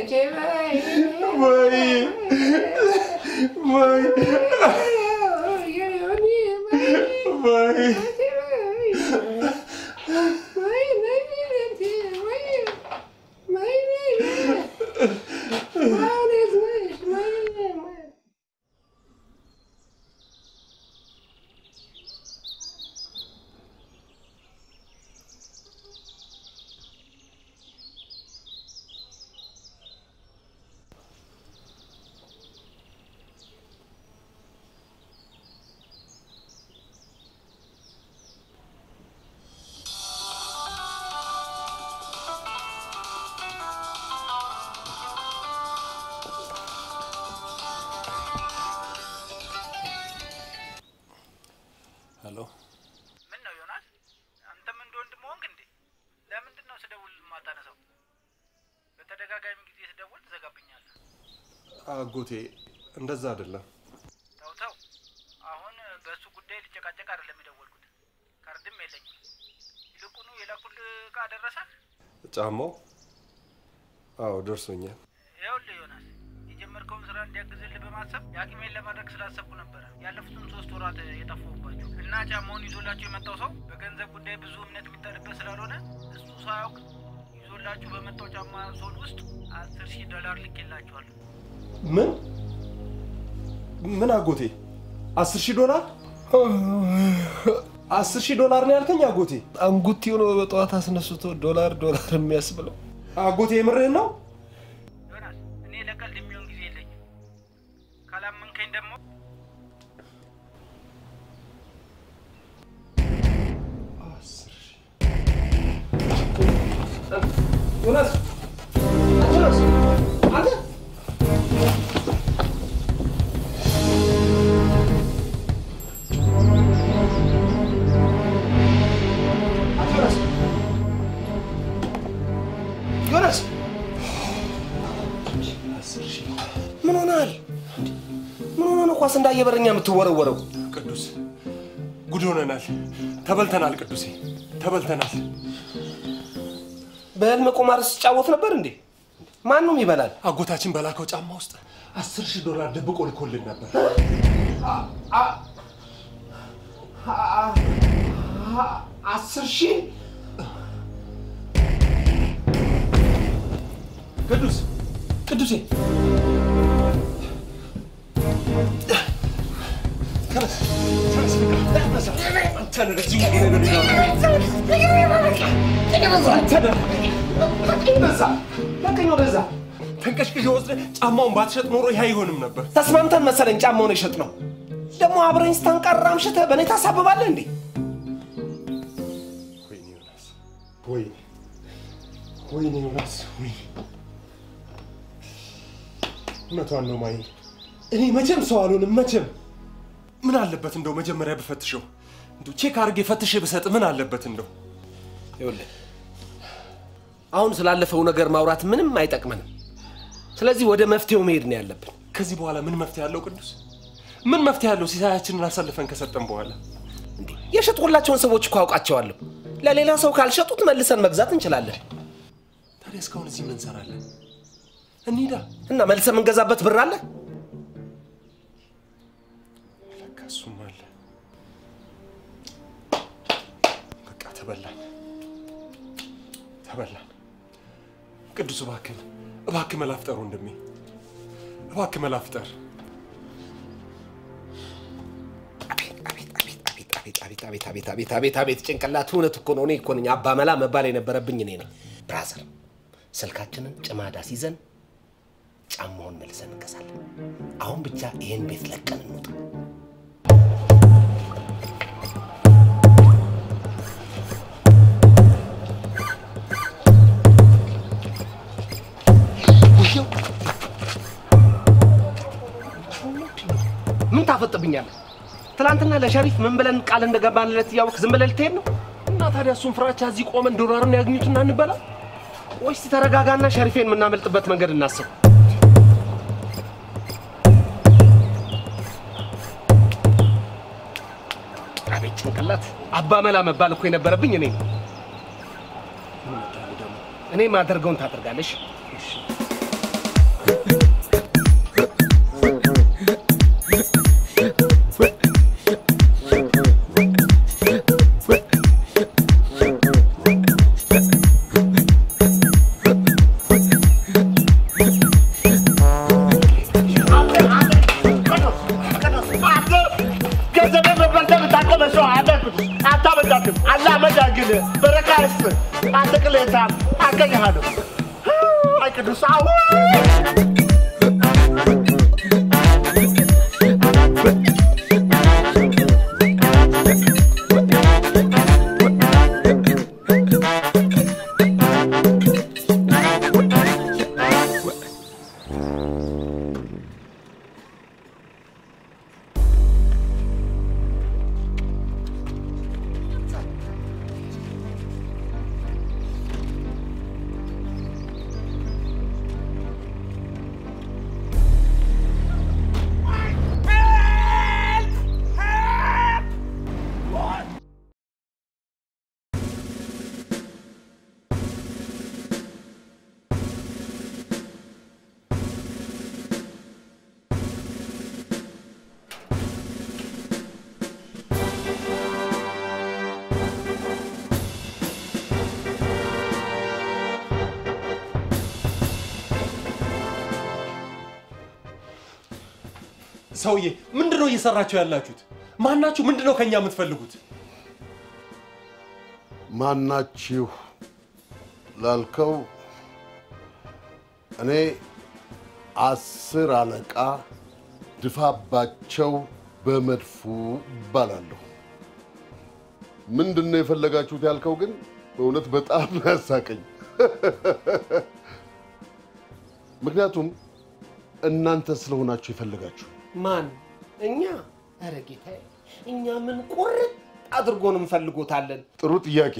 ሄሎ ምን ነው ዮናስ? አንተም እንደ ወንድም ሆንክ እንዴ? ለምንድን ነው ስደውል የማታነሳው? በተደጋጋሚ ጊዜ ስደውል ትዘጋብኛለህ። አጎቴ እንደዛ አይደለም። ተው ተው፣ አሁን በእሱ ጉዳይ ልጨቃጨቅ አይደለም የደወልኩት። ካርድም የለኝም። ይልቁኑ የላኩልህ እቃ ደረሰህ? ጫማው አዎ ደርሶኛል። ይኸውልህ ዮናስ፣ የጀመርከውን ስራ እንዲያግዝልህ በማሰብ የአቅሜን ለማድረግ ስላሰብኩ ነበረ ያለፉትን ሶስት ወራት የጠፋሁባቸው እና ጫማውን ይዞላችሁ የመጣው ሰው በገንዘብ ጉዳይ ብዙ እምነት የሚጣልበት ስላልሆነ እሱ ሳያውቅ ይዞላችሁ በመጣው ጫማ ሶል ውስጥ አስር ሺህ ዶላር ልኬላችኋለሁ። ምን ምን አጎቴ? አስር ሺህ ዶላር አስር ሺህ ዶላር ነው ያልከኝ አጎቴ? አንጉቲ ሆኖ በጠዋት አስነስቶ ዶላር ዶላር የሚያስብለው አጎቴ የምርህን ነው? ዮናስ፣ እኔ ለቀልድ የሚሆን ጊዜ የለኝም። ካላመንከኝ ደግሞ ዮናስ ዮናስ አንተ ዮናስ ምን ሆነሃል? ምን ሆነ ነው ኳስ እንዳየ በረኛ የምትወረወረው? ቅዱስ ጉድ ሆነናል። ተበልተናል ቅዱሴ፣ ተበልተናል። በህልም ቁማር ስጫወት ነበር እንዴ? ማንም ይበላል። አጎታችን በላከው ጫማ ውስጥ አስር ሺህ ዶላር ደብቆ ልኮልን ነበር። አስር ሺህ ቅዱስ ቅዱሴ ተነስ ተነስ ተነስ አንተ ነህ ለዚህ ሁሉ ነገር ለቀኝ ወደዛ ተንቀሽቅሽ ወስደህ ጫማውን ባትሸጥ ኖሮ ይህ አይሆንም ነበር። ተስማምተን መሰለኝ ጫማውን የሸጥ ነው። ደግሞ አብረኝ ስታንቀራ አምሽተህ በእኔ ታሳብባለህ እንዴ? ወይኔ ዮናስ፣ ወይኔ ወይኔ ዮናስ፣ ወይኔ እውነቷን ነው ማይ። እኔ መቼም ሰው አልሆንም፣ መቼም። ምን አለበት እንደው መጀመሪያ ብፈትሸው፣ እንደው ቼክ አድርጌ ፈትሼ ብሰጥ ምን አለበት እንደው። ይኸውልህ አሁን ስላለፈው ነገር ማውራት ምንም አይጠቅመንም። ስለዚህ ወደ መፍትሄው መሄድ ነው ያለብን። ከዚህ በኋላ ምን መፍትሄ ያለው ቅዱስ? ምን መፍትሄ ያለው ሲሳያችንን አሳልፈን ከሰጠን በኋላ? የሸጥኩላቸውን ሰዎች እኮ አውቃቸዋለሁ። ለሌላ ሰው ካልሸጡት መልሰን መግዛት እንችላለን። ታዲያ እስካሁን እዚህ ምን እንሰራለን? እንሂዳ እና መልሰን የምንገዛበት ብር አለ። ለካ እሱም አለ። በቃ ተበላን፣ ተበላን። ቅዱስ እባክህን፣ እባክህ መላ ፍጠር ወንድሜ፣ እባክህ መላ ፍጠር። አቤት አቤት አቤት አቤት አቤት አቤት አቤት ጭንቅላት እውነት እኮ ነው። እኔ እኮ ነኝ አባመላ መባል የነበረብኝ እኔ ነኝ። ብራዘር ስልካችንን ጭማዳ ሲዘን ጫማውን መልሰን እንገዛለን። አሁን ብቻ ይህን ቤት ለቀን እንውጣ። ምን ታፈጥብኛለህ? ትናንትና ለሸሪፍ ምን ብለን ቃል እንደገባንለት እያወቅ ዝም ብለህ ልትሄድ ነው? እና ታዲያ እሱን ፍራቻ እዚህ ቆመን ዶላሩን ያግኙትና እንበላ ወይስ ተረጋጋና ሸሪፌን የምናመልጥበት መንገድ እናስብ? አቤት ጭንቅላት! አባመላ መባል እኮ የነበረብኝ እኔ ነኝ። እኔ ማደርገውን ታደርጋለሽ። ቅሌታም አገኘሃለሁ። አይ ቅዱስ አዎ ሰውዬ ምንድን ነው እየሰራችሁ ያላችሁት? ማናችሁ? ምንድን ነው ከኛ የምትፈልጉት? ማናችሁ ላልከው እኔ አስር አለቃ ድፋባቸው በመድፉ እባላለሁ። ምንድን ነው የፈለጋችሁት ያልከው ግን በእውነት በጣም ነው ያሳቀኝ። ምክንያቱም እናንተ ስለሆናችሁ የፈለጋችሁ ማን? እኛ? ኧረ ጌታዬ፣ እኛ ምን ቁርጥ አድርጎን እንፈልጎታለን። ጥሩ ጥያቄ።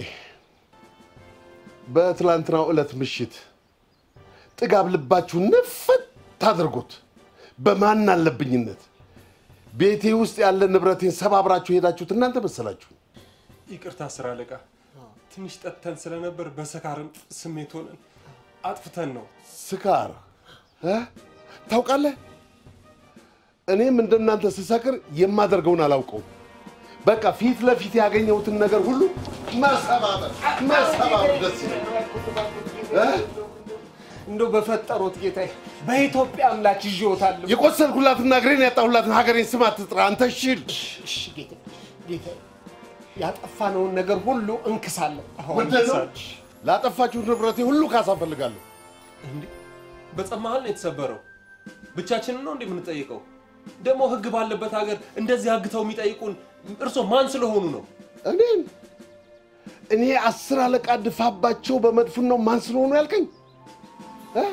በትላንትናው ዕለት ምሽት ጥጋብ ልባችሁ ነፈት አድርጎት በማን አለብኝነት ቤቴ ውስጥ ያለ ንብረቴን ሰባብራችሁ ሄዳችሁት እናንተ መሰላችሁ። ይቅርታ አስር አለቃ፣ ትንሽ ጠጥተን ስለነበር በሰካርም ስሜት ሆነን አጥፍተን ነው። ስካር እ? ታውቃለህ፣ እኔም እንደናንተ ስሰክር የማደርገውን አላውቀውም። በቃ ፊት ለፊት ያገኘሁትን ነገር ሁሉ መሰባበር መሰባበር ደስ ይለኛል። እ? እንደው በፈጠሮት ጌታዬ፣ በኢትዮጵያ አምላክ ይዤዎታለሁ። የቆሰልኩላትና እግሬን ያጣሁላትን ሀገሬን ስም አትጥራ አንተ ሽል። እሺ ጌታዬ፣ ጌታዬ፣ ያጠፋነውን ነገር ሁሉ እንክሳለን። ምንድን ነው? ላጠፋችሁት ንብረቴ ሁሉ ካሳ እፈልጋለሁ። እንዴ በጸብ መሀል ነው የተሰበረው። ብቻችንን ነው እንዴ የምንጠይቀው? ደግሞ ህግ ባለበት ሀገር እንደዚህ አግተው የሚጠይቁን እርሶ ማን ስለሆኑ ነው? እኔን እኔ አስር አለቃ ድፋባቸው በመድፉን ነው ማን ስለሆኑ ያልከኝ? እ?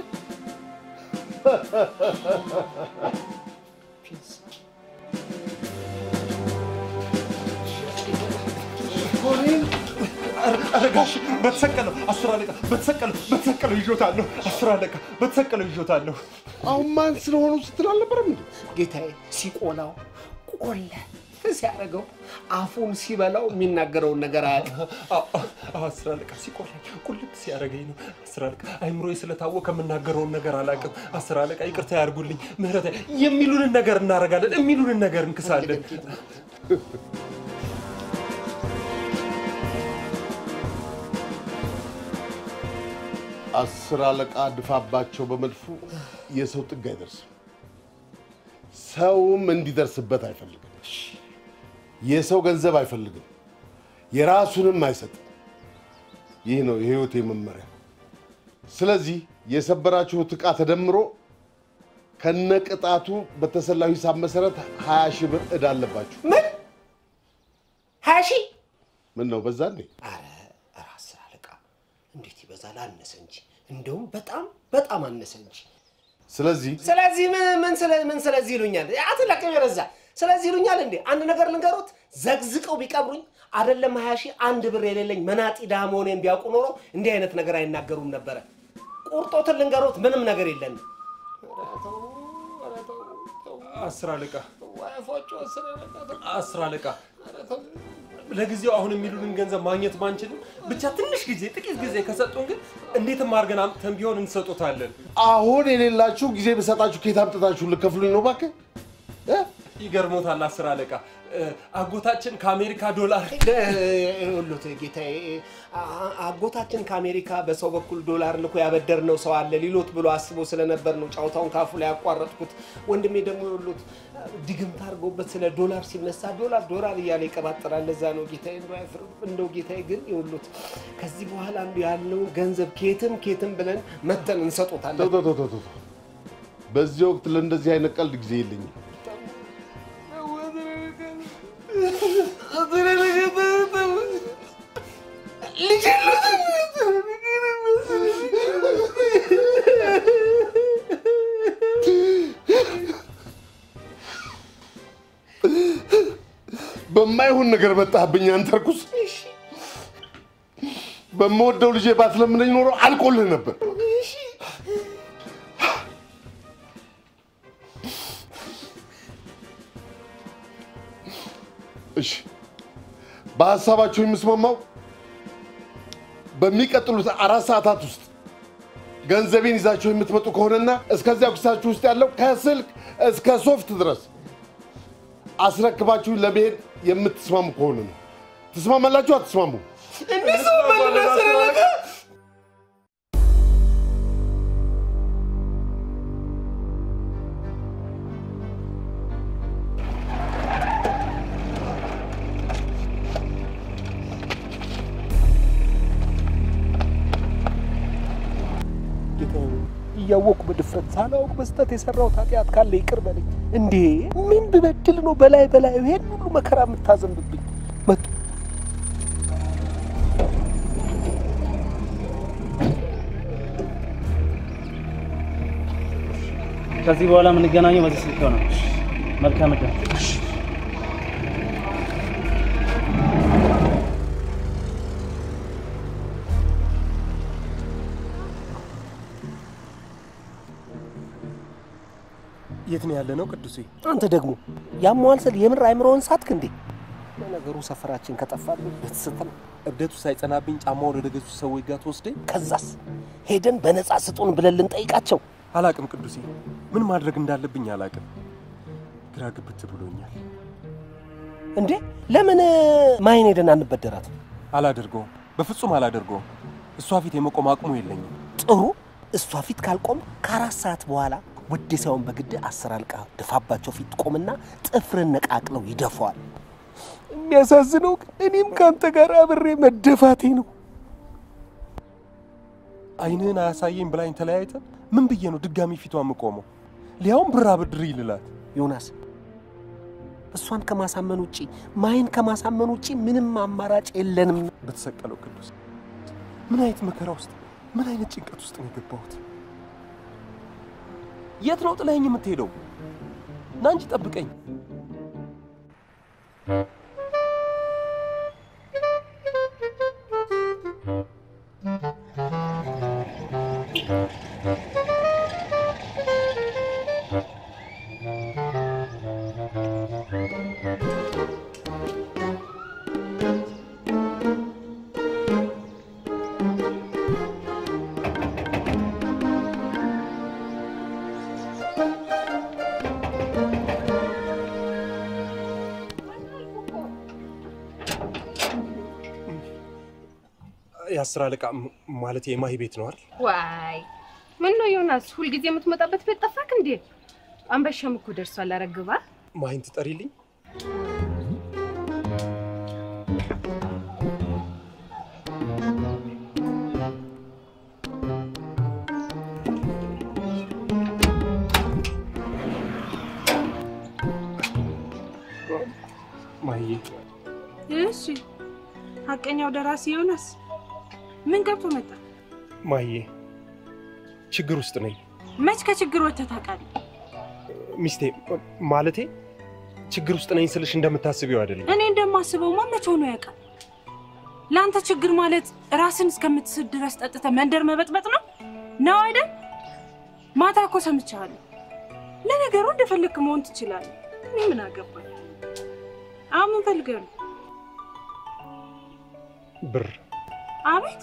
ኧረ ጋሽ በተሰቀለው አስር አለቃ በተሰቀለው በተሰቀለው ይዞታለሁ። አስር አለቃ በተሰቀለው ይዞታለሁ። አሁን ማን ስለሆኑ ስትል አልነበረም እንዴ? ጌታዬ፣ ሲቆላው ቆለ ሲያደርገው አፉን ሲበላው የሚናገረውን ነገር አያውቅም። አስር አለቃ ሲቆላኝ ቁልት ሲያደርገኝ ነው። አስር አለቃ አይምሮዬ ስለታወቀ የምናገረውን ነገር አላውቅም። አስር አለቃ ይቅርታ ያድርጉልኝ፣ ምህረት የሚሉንን ነገር እናደርጋለን፣ የሚሉንን ነገር እንክሳለን። አስር አለቃ ድፋባቸው በመድፉ የሰው ጥግ አይደርስም። ሰውም እንዲደርስበት አይፈልግም። የሰው ገንዘብ አይፈልግም። የራሱንም አይሰጥም። ይህ ነው የህይወቴ መመሪያ። ስለዚህ የሰበራችሁት ዕቃ ተደምሮ ከነቅጣቱ በተሰላው ሂሳብ መሰረት ሀያ ሺህ ብር ዕዳ አለባችሁ። ምን ሀያ ሺህ? ምን ነው በዛ እንዴ? ኧረ ኧረ አስር አለቃ እንዴት ይበዛል? አነሰ እንጂ እንደውም በጣም በጣም አነሰ እንጂ። ስለዚህ ስለዚህ ምን ምን ስለ ምን ስለዚህ ይሉኛል? አትለቅም የረዛ ስለዚህ ይሉኛል እንዴ? አንድ ነገር ልንገሮት፣ ዘግዝቀው ቢቀብሩኝ አይደለም ሀያ ሺህ አንድ ብር የሌለኝ መናጢ ድሃ መሆኔን ቢያውቁ ኖሮ እንዲህ አይነት ነገር አይናገሩም ነበረ። ቁርጦትን ልንገሮት፣ ምንም ነገር የለንም። አስር አለቃ አስር አለቃ ለጊዜው አሁን የሚሉንን ገንዘብ ማግኘት ባንችልም ብቻ ትንሽ ጊዜ ጥቂት ጊዜ ከሰጡን ግን እንዴትም አድርገን አምጥተን ቢሆን እንሰጦታለን። አሁን የሌላችሁ ጊዜ በሰጣችሁ ከየት አምጥታችሁ ልከፍሉኝ ነው? እባክህ እ? ይገርሞታል አስር አለቃ እ፣ አጎታችን ከአሜሪካ ዶላር ሁሉት ጌታዬ፣ አ- አጎታችን ከአሜሪካ በሰው በኩል ዶላር ልኮ ያበደርነው ሰው አለ ሊሎት ብሎ አስቦ ስለነበር ነው ጫውታውን ካፉ ላይ ያቋረጥኩት። ወንድሜ ደግሞ የሉት ድግምት አድርጎበት ስለ ዶላር ሲነሳ ዶላር ዶላር እያለ ይቀባጥራል። ለዛ ነው ጌታዬ፣ እንደው አይፍርም። እንደው ጌታዬ ግን የሉት ከዚህ በኋላ እንዲ ያለውን ገንዘብ ኬትም ኬትም ብለን መተን እንሰጦታለን። ተው ተው ተው ተው ተው። በዚህ ወቅት ለእንደዚህ አይነት ቀልድ ጊዜ የለኝም። በማይሆን ነገር መጣህብኝ አንተ ርኩስ። በምወደው ልጄ ባትለምነኝ ኖሮ አልቆልህ ነበር። እሺ፣ በሀሳባቸው የምስማማው በሚቀጥሉት አራት ሰዓታት ውስጥ ገንዘቤን ይዛችሁ የምትመጡ ከሆነና እስከዚያ ኪሳችሁ ውስጥ ያለው ከስልክ እስከ ሶፍት ድረስ አስረክባችሁ ለመሄድ የምትስማሙ ከሆነ ነው። ትስማማላችሁ? አትስማሙ? ጌታዬ እያወቅሁ በድፍረት ሳላውቅ በስተት የሰራሁት ኃጢአት ካለ ይቅር በለኝ። እንዴ ምን ብበድል ነው በላይ በላይ ይሄን ሁሉ መከራ የምታዘንብብኝ? መጡ ከዚህ በኋላ የምንገናኘው በዚህ ስልክ ነው። መልካም ዕድል። የት ነው ያለ ነው ቅዱሴ? አንተ ደግሞ ያሟል ስል የምር አይምሮውን ሳትክ እንዴ? ለነገሩ ሰፈራችን ከጠፋብን ብትስት ነው። እብደቱ ሳይጸናብኝ ጫማውን ወደ ገዙ ሰዎች ጋር ትወስደኝ። ከዛስ ሄደን በነፃ ስጡን ብለን ልንጠይቃቸው። አላቅም ቅዱሴ፣ ምን ማድረግ እንዳለብኝ አላቅም። ግራ ግብት ብሎኛል። እንዴ ለምን ማይን ሄደን አንበደራት? አላደርገውም፣ በፍጹም አላደርገውም። እሷ ፊት የመቆም አቅሙ የለኝም። ጥሩ እሷ ፊት ካልቆም ከአራት ሰዓት በኋላ ውድ ሳይሆን በግድ አስር አልቃ ድፋባቸው ፊት ቆምና ጥፍርን ነቃቅለው ይደፈዋል። የሚያሳዝነው ግን እኔም ከአንተ ጋር አብሬ መደፋቴ ነው። አይንህን አያሳየኝ ብላኝ ተለያይተን ምን ብዬ ነው ድጋሚ ፊቷ የምቆመው? ሊያውም ብር አበድሪ ይልላት። ዮናስ እሷን ከማሳመን ውጪ ማይን ከማሳመን ውጪ ምንም አማራጭ የለንም። በተሰቀለው ቅዱስ ምን አይነት መከራ ውስጥ ምን አይነት ጭንቀት ውስጥ ነው የገባሁት? የት ነው ጥለኸኝ የምትሄደው? ና እንጂ ጠብቀኝ። የአስር አለቃ ማለት የማሂ ቤት ነው አይደል? ዋይ ምን ነው ዮናስ፣ ሁልጊዜ የምትመጣበት ቤት ጠፋክ እንዴ? አንበሻም እኮ ደርሷል። አረግባ ማሂን ትጠሪልኝ። ማሂዬ እሺ፣ ሀቀኛው ደራሲ ዮናስ ምን ገብቶ መጣ? ማሂዬ ችግር ውስጥ ነኝ። መች ከችግር ወጥተህ ታውቃለህ? ሚስቴ ማለቴ ችግር ውስጥ ነኝ ስልሽ እንደምታስቢው አይደለም። እኔ እንደማስበውማ መች ሆኖ ያውቃል? ለአንተ ችግር ማለት ራስን እስከምትስት ድረስ ጠጥተህ መንደር መበጥበጥ ነው ነው አይደል? ማታ እኮ ሰምቻለሁ። ለነገሩ እንደፈለግክ መሆን ትችላለህ። እኔ ምን አገባኝ? አሁን ምን ፈልገህ ነው? ብር አቤት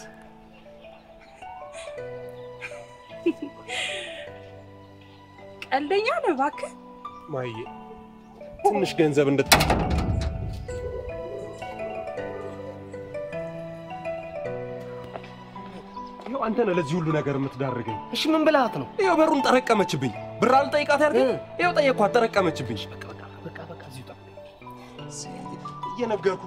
ቀልደኛ ነህ እባክህ። ማሂዬ ትንሽ ገንዘብ እንድት ይኸው አንተ ነህ ለዚህ ሁሉ ነገር የምትዳርገኝ። እሺ ምን ብልሃት ነው? ይኸው በሩን ጠረቀመችብኝ። ብር አልጠይቃት ያድርገኝ። ይኸው ጠየቅኳት፣ ጠረቀመችብኝ። በቃ በቃ እዚሁ ጠብቅ። እየነገርኩ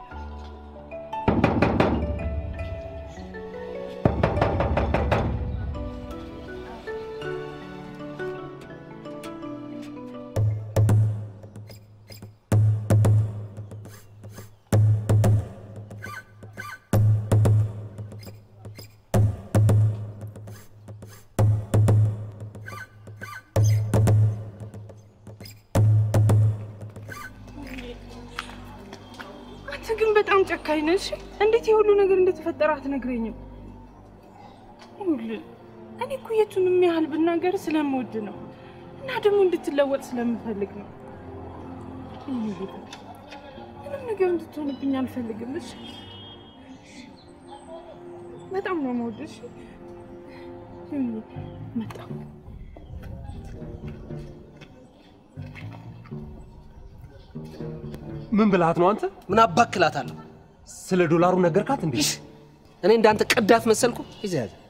አንተ ግን በጣም ጨካኝ ነህ። እሺ እንዴት የሁሉ ነገር እንደተፈጠረ አትነግረኝም? ይኸውልህ እኔ እኮ የቱንም ያህል ብናገር ስለምወድ ነው እና ደግሞ እንድትለወጥ ስለምፈልግ ነው። የእኔ ጌታ ምንም ነገር እንድትሆንብኝ አልፈልግም። እሺ በጣም ነው የምወድህ። እሺ ይኸውልህ መጣ ምን ብልሃት ነው አንተ? ምን አባክላታለሁ? ስለ ዶላሩ ነገርካት እንዴ? እኔ እንዳንተ ቀዳት መሰልኩ? ይዘህ ያዘ።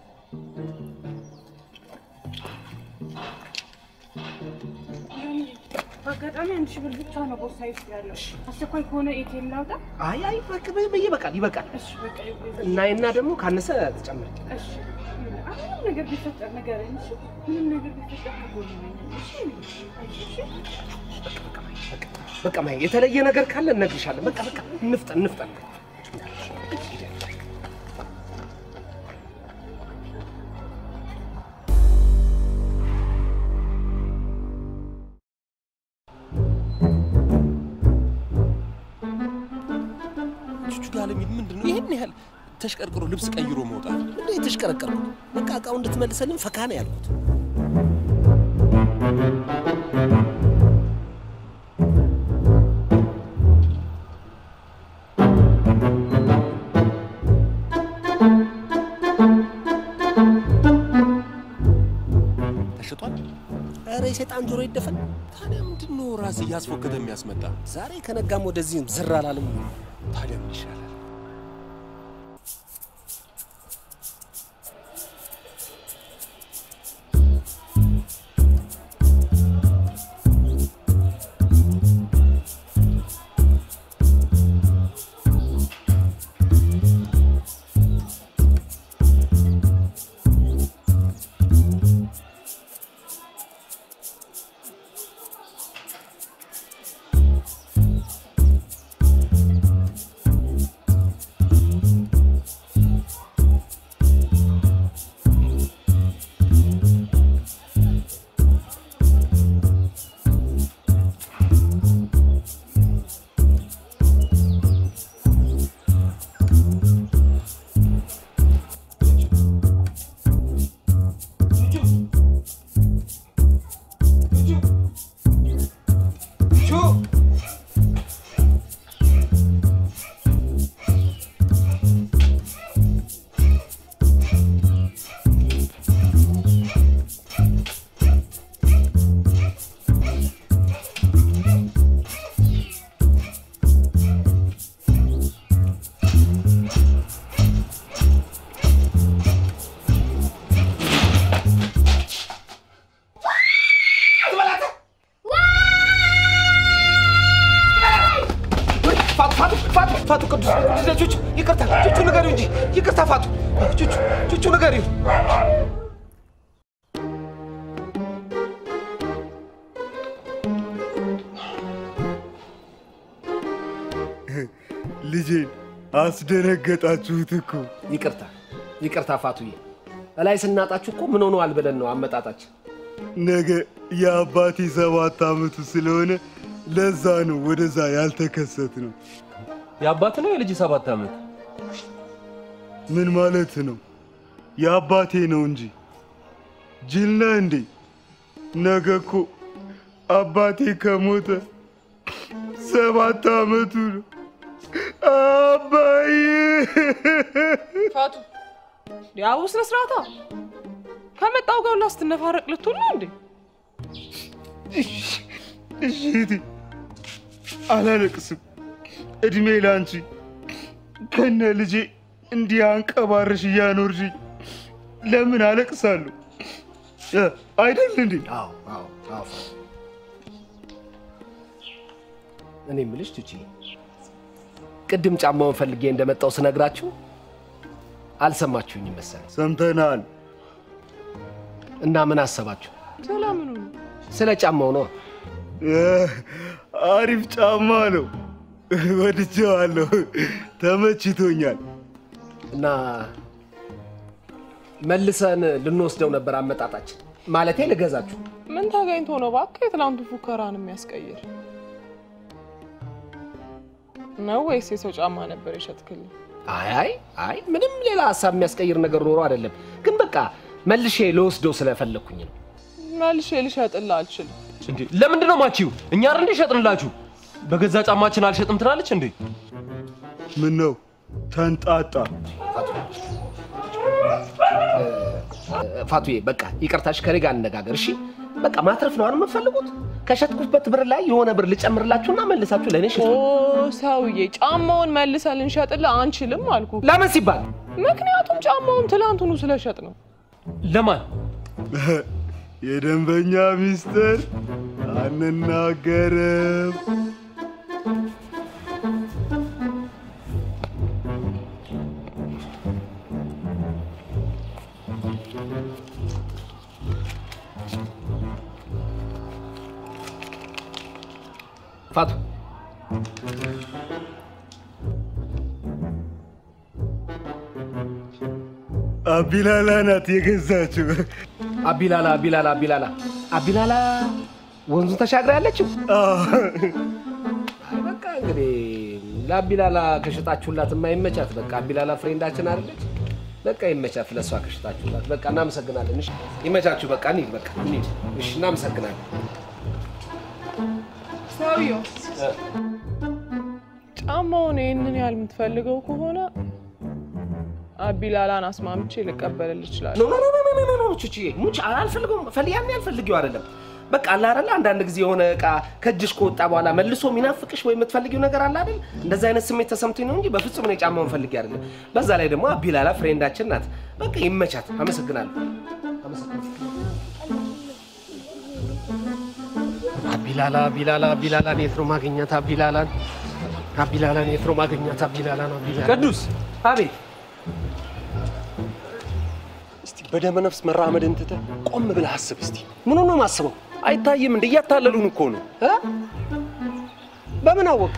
በአጋጣሚ አንድ ሺህ ብር ብቻ ነው ቦርሳዬ ውስጥ ያለው። አስቸኳይ ከሆነ ኤቲኤም ላውጣ? አይ አይ በቃ ይበቃል ይበቃል። እሺ በቃ ይበቃል። እናይና ደግሞ ካነሰ ተጨምር። እሺ ምንም ነገር ቢፈጠር ንገረኝ። እሺ ምንም ነገር ቢፈጠር ከጎኔ ነኝ። እሺ እሺ በቃ ማየ የተለየ ነገር ካለ እነግርሻለሁ። በቃ በቃ እንፍጠን እንፍጠን። ቹቹ ጋር ለሚል ምንድን ነው ይህን ያህል ተሽቀርቅሮ ልብስ ቀይሮ መውጣት? ምንድን ነው የተሽቀረቀርኩት? በቃ እቃው እንድትመልሰልን ፈካ ነው ያልኩት። ተሽጧል። ኧረ የሰይጣን ጆሮ ይደፈን። ታዲያ ምንድን ነው ራስ እያስፎከተ የሚያስመጣ? ዛሬ ከነጋም ወደዚህም ዝር አላለም። ታዲያ ምን ይሻላል? ፋቱ ፋቱ ፋቱ ፋቱ ቅዱስ ቅዱስ ቹቹ ይቅርታ ቹቹ ንገሪው እንጂ ይቅርታ ፋቱ ቹቹ ቹቹ ንገሪው ልጄን አስደነገጣችሁት እኮ። ይቅርታ ይቅርታ ፋቱዬ እላይ ስናጣችሁ እኮ ምን ሆነዋል ብለን ነው አመጣጣችን ነገ የአባቴ ሰባት ዓመቱ ስለሆነ ለዛ ነው ወደዛ ያልተከሰት ነው። የአባት ነው የልጅ ሰባት ዓመት? ምን ማለት ነው? የአባቴ ነው እንጂ ጅል ነህ እንዴ? ነገ እኮ አባቴ ከሞተ ሰባት ዓመቱ ነው። አባዬ ፋቱ ያው ስነ ስርዓታ ከመጣው ጋር ሁላ ስትነፋረቅ ልትውል ነው እንዴ? እሺ እህቴ፣ አላለቅስም። እድሜ ላንቺ ከነ ልጄ እንዲህ አንቀባርሽ እያኖርሽኝ ለምን አለቅሳለሁ? እ፣ አይደል እንዴ? አዎ አዎ አዎ ፋቱ። እኔ የምልሽ ቱቺ ቅድም ጫማውን ፈልጌ እንደመጣው ስነግራችሁ አልሰማችሁኝም መሰለኝ። ሰምተናል። እና ምን አሰባችሁ? ሰላምኑ ስለ ጫማው ነው። አሪፍ ጫማ ነው፣ ወድጄዋለሁ፣ ተመችቶኛል። እና መልሰን ልንወስደው ነበር አመጣጣችን። ማለቴ ልገዛችሁ። ምን ተገኝቶ ነው እባክህ የትላንቱ ፉከራን የሚያስቀይር ነው ወይስ የሰው ጫማ ነበር የሸጥክልኝ? አይ አይ አይ ምንም ሌላ ሀሳብ የሚያስቀይር ነገር ኖሮ አይደለም፣ ግን በቃ መልሼ ልወስደው ስለፈለግኩኝ ነው። መልሼ ልሸጥልህ አልችልም። እንዴ ለምንድን ነው ማቺው? እኛ አይደል እንዴ ሸጥንላችሁ? በገዛ ጫማችን አልሸጥም ትላለች እንዴ? ምን ነው ተንጣጣ? ፋቱዬ በቃ ይቅርታሽ፣ ከኔ ጋር እንነጋገር እሺ። በቃ ማትረፍ ነው አይደል የምትፈልጉት? ከሸጥኩበት ብር ላይ የሆነ ብር ልጨምርላችሁና መልሳችሁ ለእኔ ሽጡ። ኦ ሰውዬ፣ ጫማውን መልሰን ልንሸጥልህ አንችልም አልኩ። ለምን ሲባል? ምክንያቱም ጫማውን ትላንቱኑ ስለሸጥ ነው። ለማን? የደንበኛ ሚስጥር አንናገርም። ፋቱ አቢላላ ናት የገዛችው። አቢላላ አቢላላ አቢላላ አቢላላ ወንዙን ተሻግራ ያለችው። አይ በቃ እንግዲህ ለአቢላላ ከሸጣችሁላት የማይመቻት በቃ አቢላላ ፍሬንዳችን አይደለች። በቃ ይመቻት ለእሷ ከሸጣችሁላት። በቃ እናመሰግናለን። እሺ ይመቻችሁ። በቃ እንሂድ። በቃ እንሂድ። እሺ እናመሰግናለን። ሰውየው ጫማውን ይህንን ያህል የምትፈልገው ከሆነ አቢላላን አስማምቼ ልቀበልል እችላለሁ። ኖ ኖ ኖ ኖ ኖ ኖ ቹቺ ሙች አልፈልገውም። ፈል ያን ያልፈልጊው አይደለም። በቃ አለ አይደለ አንዳንድ ጊዜ የሆነ እቃ ከእጅሽ ከወጣ በኋላ መልሶ የሚናፍቅሽ ወይ የምትፈልጊው ነገር አለ አይደል? እንደዛ አይነት ስሜት ተሰምቶኝ ነው እንጂ በፍጹም እኔ ጫማውን ፈልጌ አይደለም። በዛ ላይ ደግሞ አቢላላ ፍሬንዳችን ናት። በቃ ይመቻት። አመሰግናለሁ። አቢላላ አቢላላ አቢላላን የት ነው ማግኘት? አቢላላን አቢላላን የት ነው ማግኘት? አቢላላን አቢላላ ቅዱስ አቤት እስቲ በደመ ነፍስ መራመድን ትተህ ቆም ብለህ አስብ እስቲ። ምኑ ነው ማስበው? አይታይም እንደ እያታለሉን እኮ ነው። እ? በምን አወቅ?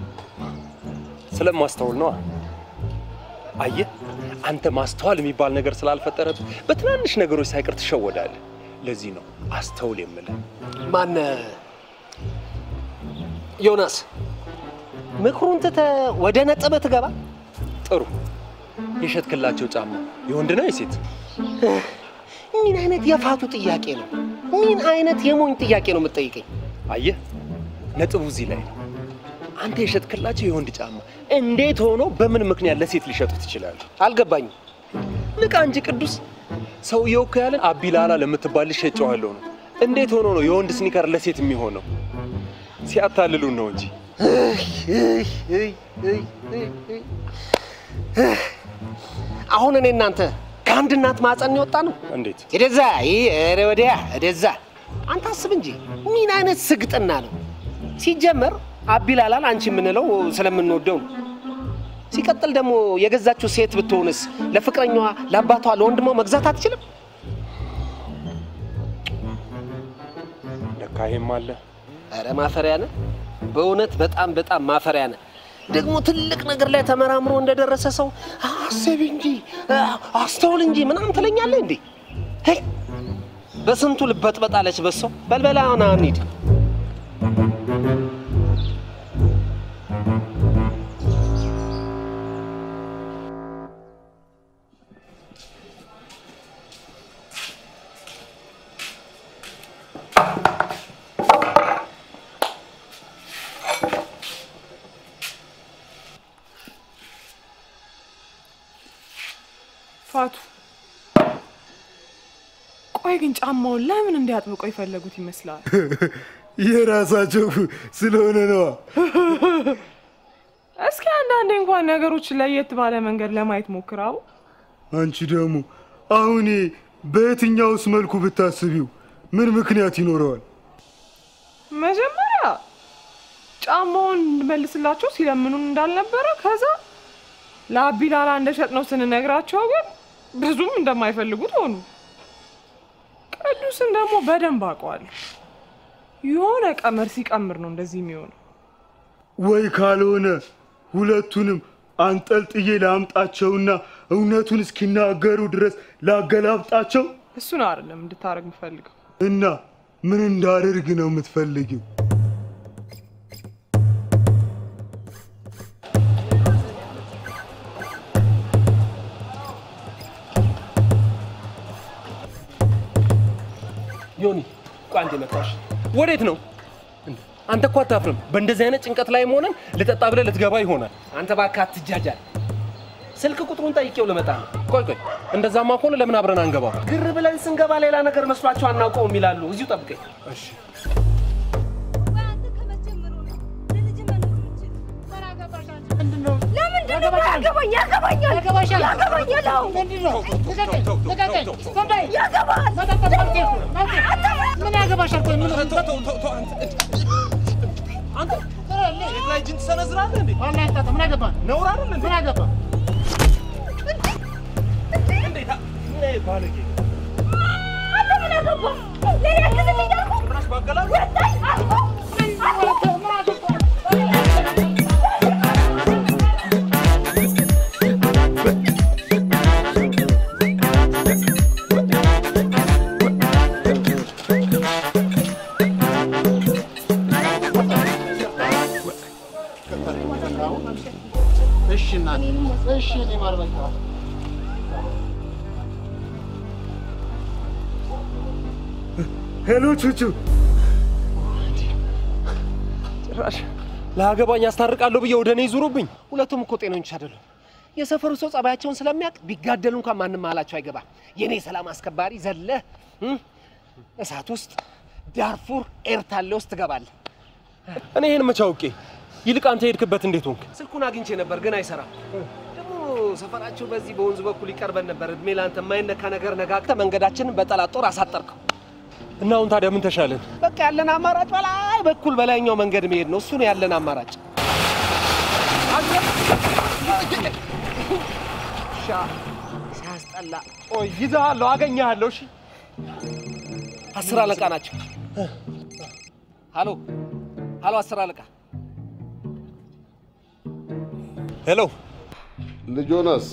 ስለማስተውል ነዋ። አየህ አንተ ማስተዋል የሚባል ነገር ስላልፈጠረብህ በትናንሽ ነገሮች ሳይቀር ትሸወዳለህ። ለዚህ ነው አስተውል የምልህ። ማን ዮናስ ምክሩን ትተህ ወደ ነጥብህ ትገባ። ጥሩ የሸጥክላቸው ጫማ የወንድ ነው የሴት? ምን አይነት የፋቱ ጥያቄ ነው? ምን አይነት የሞኝ ጥያቄ ነው የምትጠይቀኝ? አየህ ነጥቡ እዚህ ላይ ነው። አንተ የሸጥክላቸው የወንድ ጫማ እንዴት ሆኖ በምን ምክንያት ለሴት ሊሸጡት ይችላሉ? አልገባኝም። ንቃ እንጂ ቅዱስ። ሰውየው እኮ ያለን አቢላላ ለምትባል ልጅ ሸጬዋለሁ ነው። እንዴት ሆኖ ነው የወንድ ስኒከር ለሴት የሚሆነው? ሲያታልሉን ነው እንጂ። አሁን እኔ እናንተ ከአንድ እናት ማፀን የወጣ ነው። እንዴት? ወደዛ ኧረ ወዲያ ወደዛ። አንተ አስብ እንጂ ምን አይነት ስግጥና ነው? ሲጀመር አቢላላን አንቺ የምንለው ስለምንወደው ነው። ሲቀጥል ደግሞ የገዛችው ሴት ብትሆንስ ለፍቅረኛዋ፣ ለአባቷ፣ ለወንድሟ መግዛት አትችልም? ለካ ይሄም አለ። ኧረ ማፈሪያ ነህ። በእውነት በጣም በጣም ማፈሪያ ነህ። ደግሞ ትልቅ ነገር ላይ ተመራምሮ እንደደረሰ ሰው አስብ እንጂ አስተውል እንጂ ምናምን ትለኛለህ እንዴ? ሄይ በስንቱ ልበጥበጣለች በሰው በልበላ ና እንሂድ። ፋቱ ቆይ ቆይ ግን ጫማውን ለምን እንዲያጥብቀው የፈለጉት ይመስላል? የራሳቸው ስለሆነ ነዋ። እስኪ አንዳንዴ እንኳን ነገሮችን ለየት ባለ መንገድ ለማየት ሞክራው። አንቺ ደግሞ አሁን ይሄ በየትኛውስ መልኩ ብታስቢው ምን ምክንያት ይኖረዋል? መጀመሪያ ጫማውን እንድመልስላቸው ሲለምኑን እንዳልነበረ ከዛ ለአቢላላ እንደሸጥነው ስንነግራቸው ግን ብዙም እንደማይፈልጉት ሆኑ። ቅዱስን ደግሞ በደንብ አውቀዋለሁ። የሆነ ቀመር ሲቀምር ነው እንደዚህ የሚሆነው። ወይ ካልሆነ ሁለቱንም አንጠልጥዬ ላምጣቸውና እውነቱን እስኪናገሩ ድረስ ላገላብጣቸው እሱን አይደለም እንድታደርግ የምፈልገው። እና ምን እንዳደርግ ነው የምትፈልጊው? ዮኒ ቆይ አንዴ መጣሽ። ወዴት ነው? አንተ እኮ አታፍርም። በእንደዚህ አይነት ጭንቀት ላይ ሆነን ልጠጣ ብለህ ልትገባ ይሆናል። አንተ እባክህ አትጃጃል። ስልክ ቁጥሩን ጠይቄው ልመጣ ነው። ቆይ ቆይ፣ እንደዛማ ከሆነ ለምን አብረን አንገባም? ግር ብለን ስንገባ ሌላ ነገር መስሏቸው አናውቀውም ይላሉ። እዚሁ ጠብቀኝ። እሺ ለምንድን ነው ያገባኝ? ያገባኛል፣ ያገባኛል፣ ያገባኛል። አዎ። ያገባል። ምን ያገባሻል? ቆይ ምን አንተ ሴት ላይ እጅን ትሰነዝራለህ እንዴ? ዋና ያጣጣ ምን አገባ? ነውር አይደል እንዴ? ምን አገባ? እንዴት ምን ባለጌ አንተ ምን አገባ? ለኔ ያግዝልኝ አልኩህ። ጭራሽ ባገላሉ ወጣኝ አልኩህ፣ አልኩህ። እሺ እናቴ፣ እሺ እኔ ማር በቃ ሄሎ ቹቹ፣ ጭራሽ ለአገባኝ አስታርቃለሁ ብዬ ወደ እኔ ይዙሩብኝ። ሁለቱም እኮ ጤነኞች አይደሉም። የሰፈሩ ሰው ጸባያቸውን ስለሚያውቅ ቢጋደሉ እንኳን ማንም መሀላቸው አይገባም። የኔ ሰላም አስከባሪ ዘለህ እም፣ እሳት ውስጥ ዳርፉር ኤርታሌ ውስጥ ትገባለህ። እኔ ይህን መቼ አውቄ? ይልቅ አንተ የሄድክበት እንዴት ሆንክ? ስልኩን አግኝቼ ነበር ግን አይሰራም። ደግሞ ሰፈራቸው በዚህ በወንዙ በኩል ይቀርበን ነበር። እድሜ ለአንተ የማይነካ ነገር ነጋግተህ መንገዳችንን በጠላት ጦር አሳጠርከው። እና አሁን ታዲያ ምን ተሻለን? በቃ ያለን አማራጭ በላይ በኩል በላይኛው መንገድ መሄድ ነው። እሱ ነው ያለን አማራጭ። ሻ ሲያስጠላ። ቆይ ይዘሃለሁ፣ አገኘሃለሁ። እሺ አስር አለቃ ናቸው። ሀሎ ሀሎ፣ አስር አለቃ ሄሎ ልጆናስ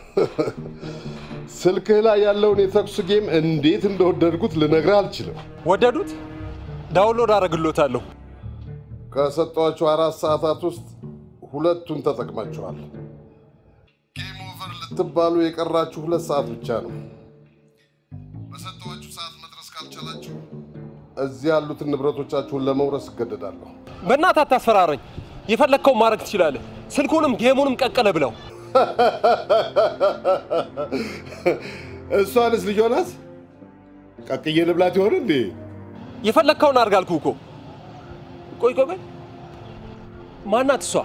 ስልክህ ላይ ያለውን የተኩስ ጌም እንዴት እንደወደድኩት ልነግርህ አልችልም። ወደዱት? ዳውንሎድ አደርግሎታለሁ። ከሰጧቸው አራት ሰዓታት ውስጥ ሁለቱን ተጠቅማችኋል። ጌም ኦቨር ልትባሉ የቀራችሁ ሁለት ሰዓት ብቻ ነው። በሰጠኋችሁ ሰዓት መድረስ ካልቻላችሁ እዚህ ያሉትን ንብረቶቻችሁን ለመውረስ እገደዳለሁ። በእናትህ አታስፈራረኝ። የፈለግከውን ማድረግ ትችላለህ። ስልኩንም ጌሙንም ቀቀለ ብለው እሷንስ ልጆናስ ቀቅዬ ልብላት ይሆን እንዴ? የፈለግከውን አድርግ አልኩህ እኮ። ቆይ ቆይ ቆይ፣ ማናት እሷ?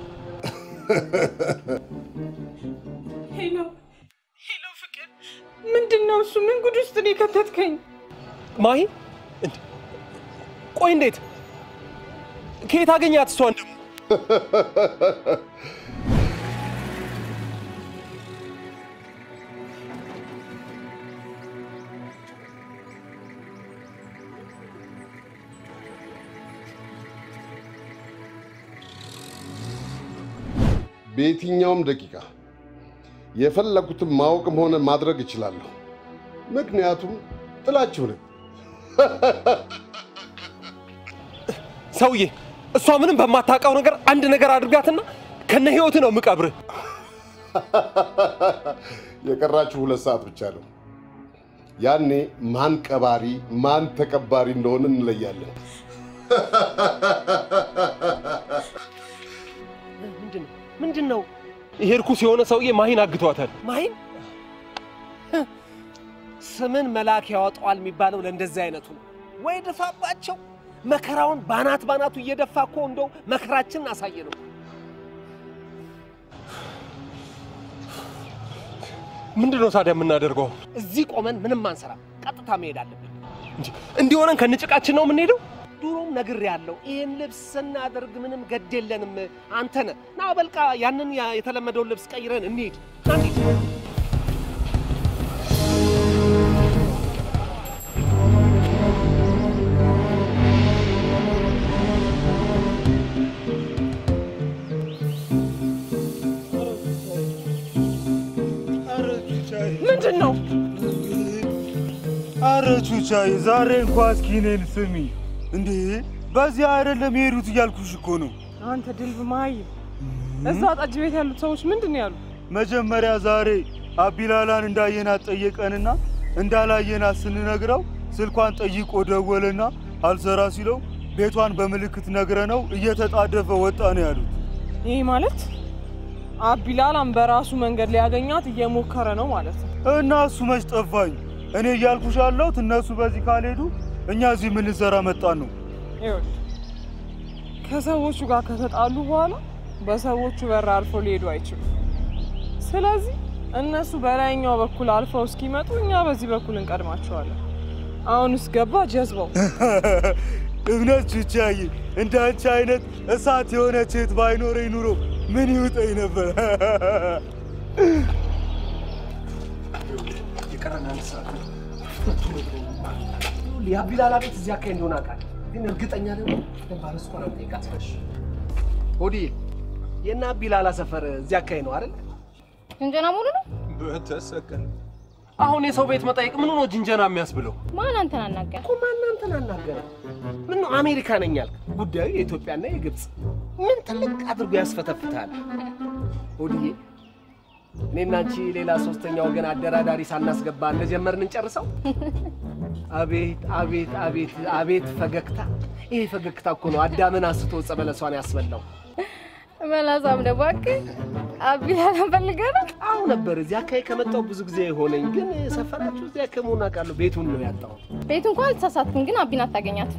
ሄሎ ሄሎ፣ ፍቅር ምንድን ነው እሱ? ምን ጉድ ውስጥ ነው የከተትከኝ? ማሂ እንዴ! ቆይ እንዴት ከየት አገኛት እሷን ደግሞ? በየትኛውም ደቂቃ የፈለኩትን ማወቅም ሆነ ማድረግ እችላለሁ። ምክንያቱም ጥላችሁ ነኝ። ሰውዬ፣ እሷ ምንም በማታውቀው ነገር አንድ ነገር አድርጋትና ከነ ህይወት ነው የምቀብርህ። የቀራችሁ ሁለት ሰዓት ብቻ ነው። ያኔ ማን ቀባሪ ማን ተቀባሪ እንደሆነ እንለያለን። ምንድን ነው? ይሄ እርኩስ የሆነ ሰውዬ ማሂን አግቷታል። ማሂን ስምን መልአክ ያወጣዋል የሚባለው ለእንደዚህ አይነቱ ነው። ወይ ድፋባቸው። መከራውን ባናት ባናቱ እየደፋ እኮ እንደው መከራችንን አሳየ ነው። ምንድን ነው ታዲያ የምናደርገው? እዚህ ቆመን ምንም አንሰራም። ቀጥታ መሄድ አለብን። እንዲሆነን ከንጭቃችን ነው የምንሄደው? ድሮም ነግሬያለሁ። ይህን ልብስ ስናደርግ ምንም ገድ የለንም። አንተ ነህ ና በልቃ ያንን ያ- የተለመደውን ልብስ ቀይረን እንሂድ። ና እንሂድ። ምንድን ነው? አረ ቹቻዬ ዛሬ እንኳ እስኪ እኔን ስሚ እንዴ! በዚህ አይደለም የሄዱት እያልኩሽ እኮ ነው። አንተ ድልብ መሀይም፣ እዛ ጠጅ ቤት ያሉት ሰዎች ምንድን ነው ያሉ? መጀመሪያ ዛሬ አቢላላን እንዳየናት ጠየቀንና እንዳላየናት ስንነግረው ስልኳን ጠይቆ ደወለና አልሰራ ሲለው ቤቷን በምልክት ነግረነው እየተጣደፈ ወጣ ነው ያሉት። ይህ ማለት አቢላላን በራሱ መንገድ ሊያገኛት እየሞከረ ነው ማለት ነው። እና እሱ መች ጠፋኝ። እኔ እያልኩሽ ያለሁት እነሱ በዚህ ካልሄዱ እኛ እዚህ ምን ልንሰራ መጣን ነው። ይኸውልህ ከሰዎቹ ጋር ከተጣሉ በኋላ በሰዎቹ በር አልፈው ሊሄዱ አይችሉም። ስለዚህ እነሱ በላይኛው በኩል አልፈው እስኪመጡ እኛ በዚህ በኩል እንቀድማቸዋለን። አሁንስ ገባ ጀዝባው። እውነት ቹቻዬ፣ እንደ አንቺ አይነት እሳት የሆነች እህት ባይኖረኝ ኑሮ ምን ይውጠኝ ነበር። የቀረን አንድ ሰዓት ነው። የአቢላላ ቤት እዚህ አካባቢ እንደሆነ አውቃለሁ፣ ግን እርግጠኛ ደግሞ ባለስኮ ነው ጠይቃት። እሺ ሆዲ የእነ አቢላላ ሰፈር እዚህ አካባቢ ነው አይደል? ጅንጀና ሙሉ ነው። በተሰቀለ አሁን የሰው ቤት መጠየቅ ምኑ ነው ጅንጀና የሚያስብለው? ማን አንተን አናገረ? እኮ ማን አንተን አናገረ? ምን ነው አሜሪካ ነኝ ያልክ? ጉዳዩ የኢትዮጵያና የግብፅ ምን ትልቅ አድርጎ ያስፈተፍታል? ሆዲዬ እኔና አንቺ ሌላ ሶስተኛ ወገን አደራዳሪ ሳናስገባ እንደጀመርን እንጨርሰው። አቤት አቤት አቤት አቤት ፈገግታ! ይሄ ፈገግታ እኮ ነው አዳምን አስቶ ዕፀ በለሷን ያስበላው። መላሳም ደግሞ እባክህ አቢላላን ፈልገህ ነው? አሁ ነበር እዚህ አካባቢ ከመጣሁ ብዙ ጊዜ የሆነኝ፣ ግን ሰፈራችሁ እዚህ አካባቢ መሆን አውቃለሁ። ቤቱን ነው ያጣሁት። ቤት እንኳን አልተሳሳትክም፣ ግን አቢን አታገኛትም።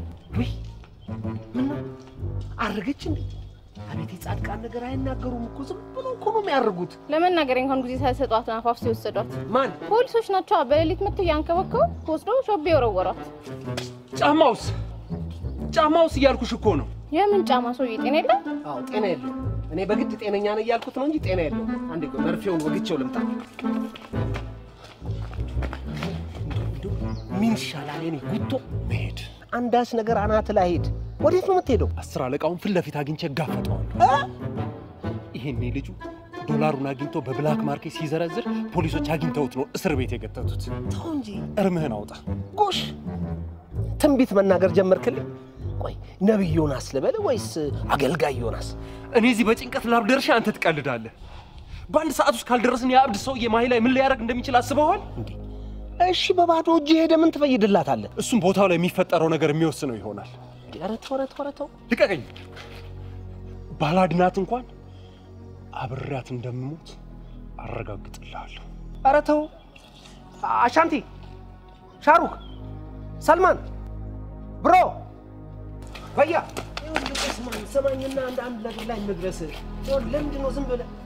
አረገች እንዴ? አቤት የጻድቃን ነገር አይናገሩም እኮ ዝም ብሎ እኮ ነው የሚያርጉት። ለመናገር እንኳን ጊዜ ሳይሰጧት አፋፍ ሲወሰዷት ማን? ፖሊሶች ናቸው። በሌሊት መጥተው ያንከበከቡ ወስደው ሾቤ የወረወሯት። ጫማውስ ጫማውስ እያልኩሽ እኮ ነው። የምን ጫማ? ሰውዬ ጤና የለም። አዎ ጤና የለው። እኔ በግድ ጤነኛ ነኝ እያልኩት ነው እንጂ ጤና የለው። አንዴ ቆይ መርፌውን ወግቼው ልምጣ። ምን ይሻላል? የኔ ጉቶ መሄድ። አንዳች ነገር አናት ላይ ሄድ። ወዴት ነው የምትሄደው? አስር አለቃውን ፊት ለፊት አግኝቼ እጋፈጠዋለሁ። ይሄኔ ልጁ ዶላሩን አግኝቶ በብላክ ማርኬት ሲዘረዝር ፖሊሶች አግኝተውት ነው እስር ቤት የገተቱት። ተው እንጂ እርምህን አውጣ። ጎሽ፣ ትንቢት መናገር ጀመርክልኝ። ቆይ ነቢይ ዮናስ ልበል ወይስ አገልጋይ ዮናስ? እኔ እዚህ በጭንቀት ላብ ደርሼ አንተ ትቀልዳለህ። በአንድ ሰዓት ውስጥ ካልደረስን የአብድ ሰውዬ ማሂ ላይ ምን ሊያደርግ እንደሚችል አስበዋል? እሺ፣ በባዶ እጅ ሄደ ምን ትፈይድላታለህ? እሱም ቦታው ላይ የሚፈጠረው ነገር የሚወስነው ይሆናል። ኧረ ተው፣ ኧረ ተው፣ ኧረ ተው። ልቀቀኝ። ባላድናት እንኳን አብሬያት እንደምሞት አረጋግጥልሃለሁ። ኧረ ተው። አሻንቲ፣ ሻሩክ፣ ሰልማን፣ ብሮ፣ በያ ይኸውልህ፣ ስማኝ ስማኝና አንድ አንድ ነገር ላይ እንድረስ። ይኸውልህ፣ ለምንድን ነው ዝም ብለህ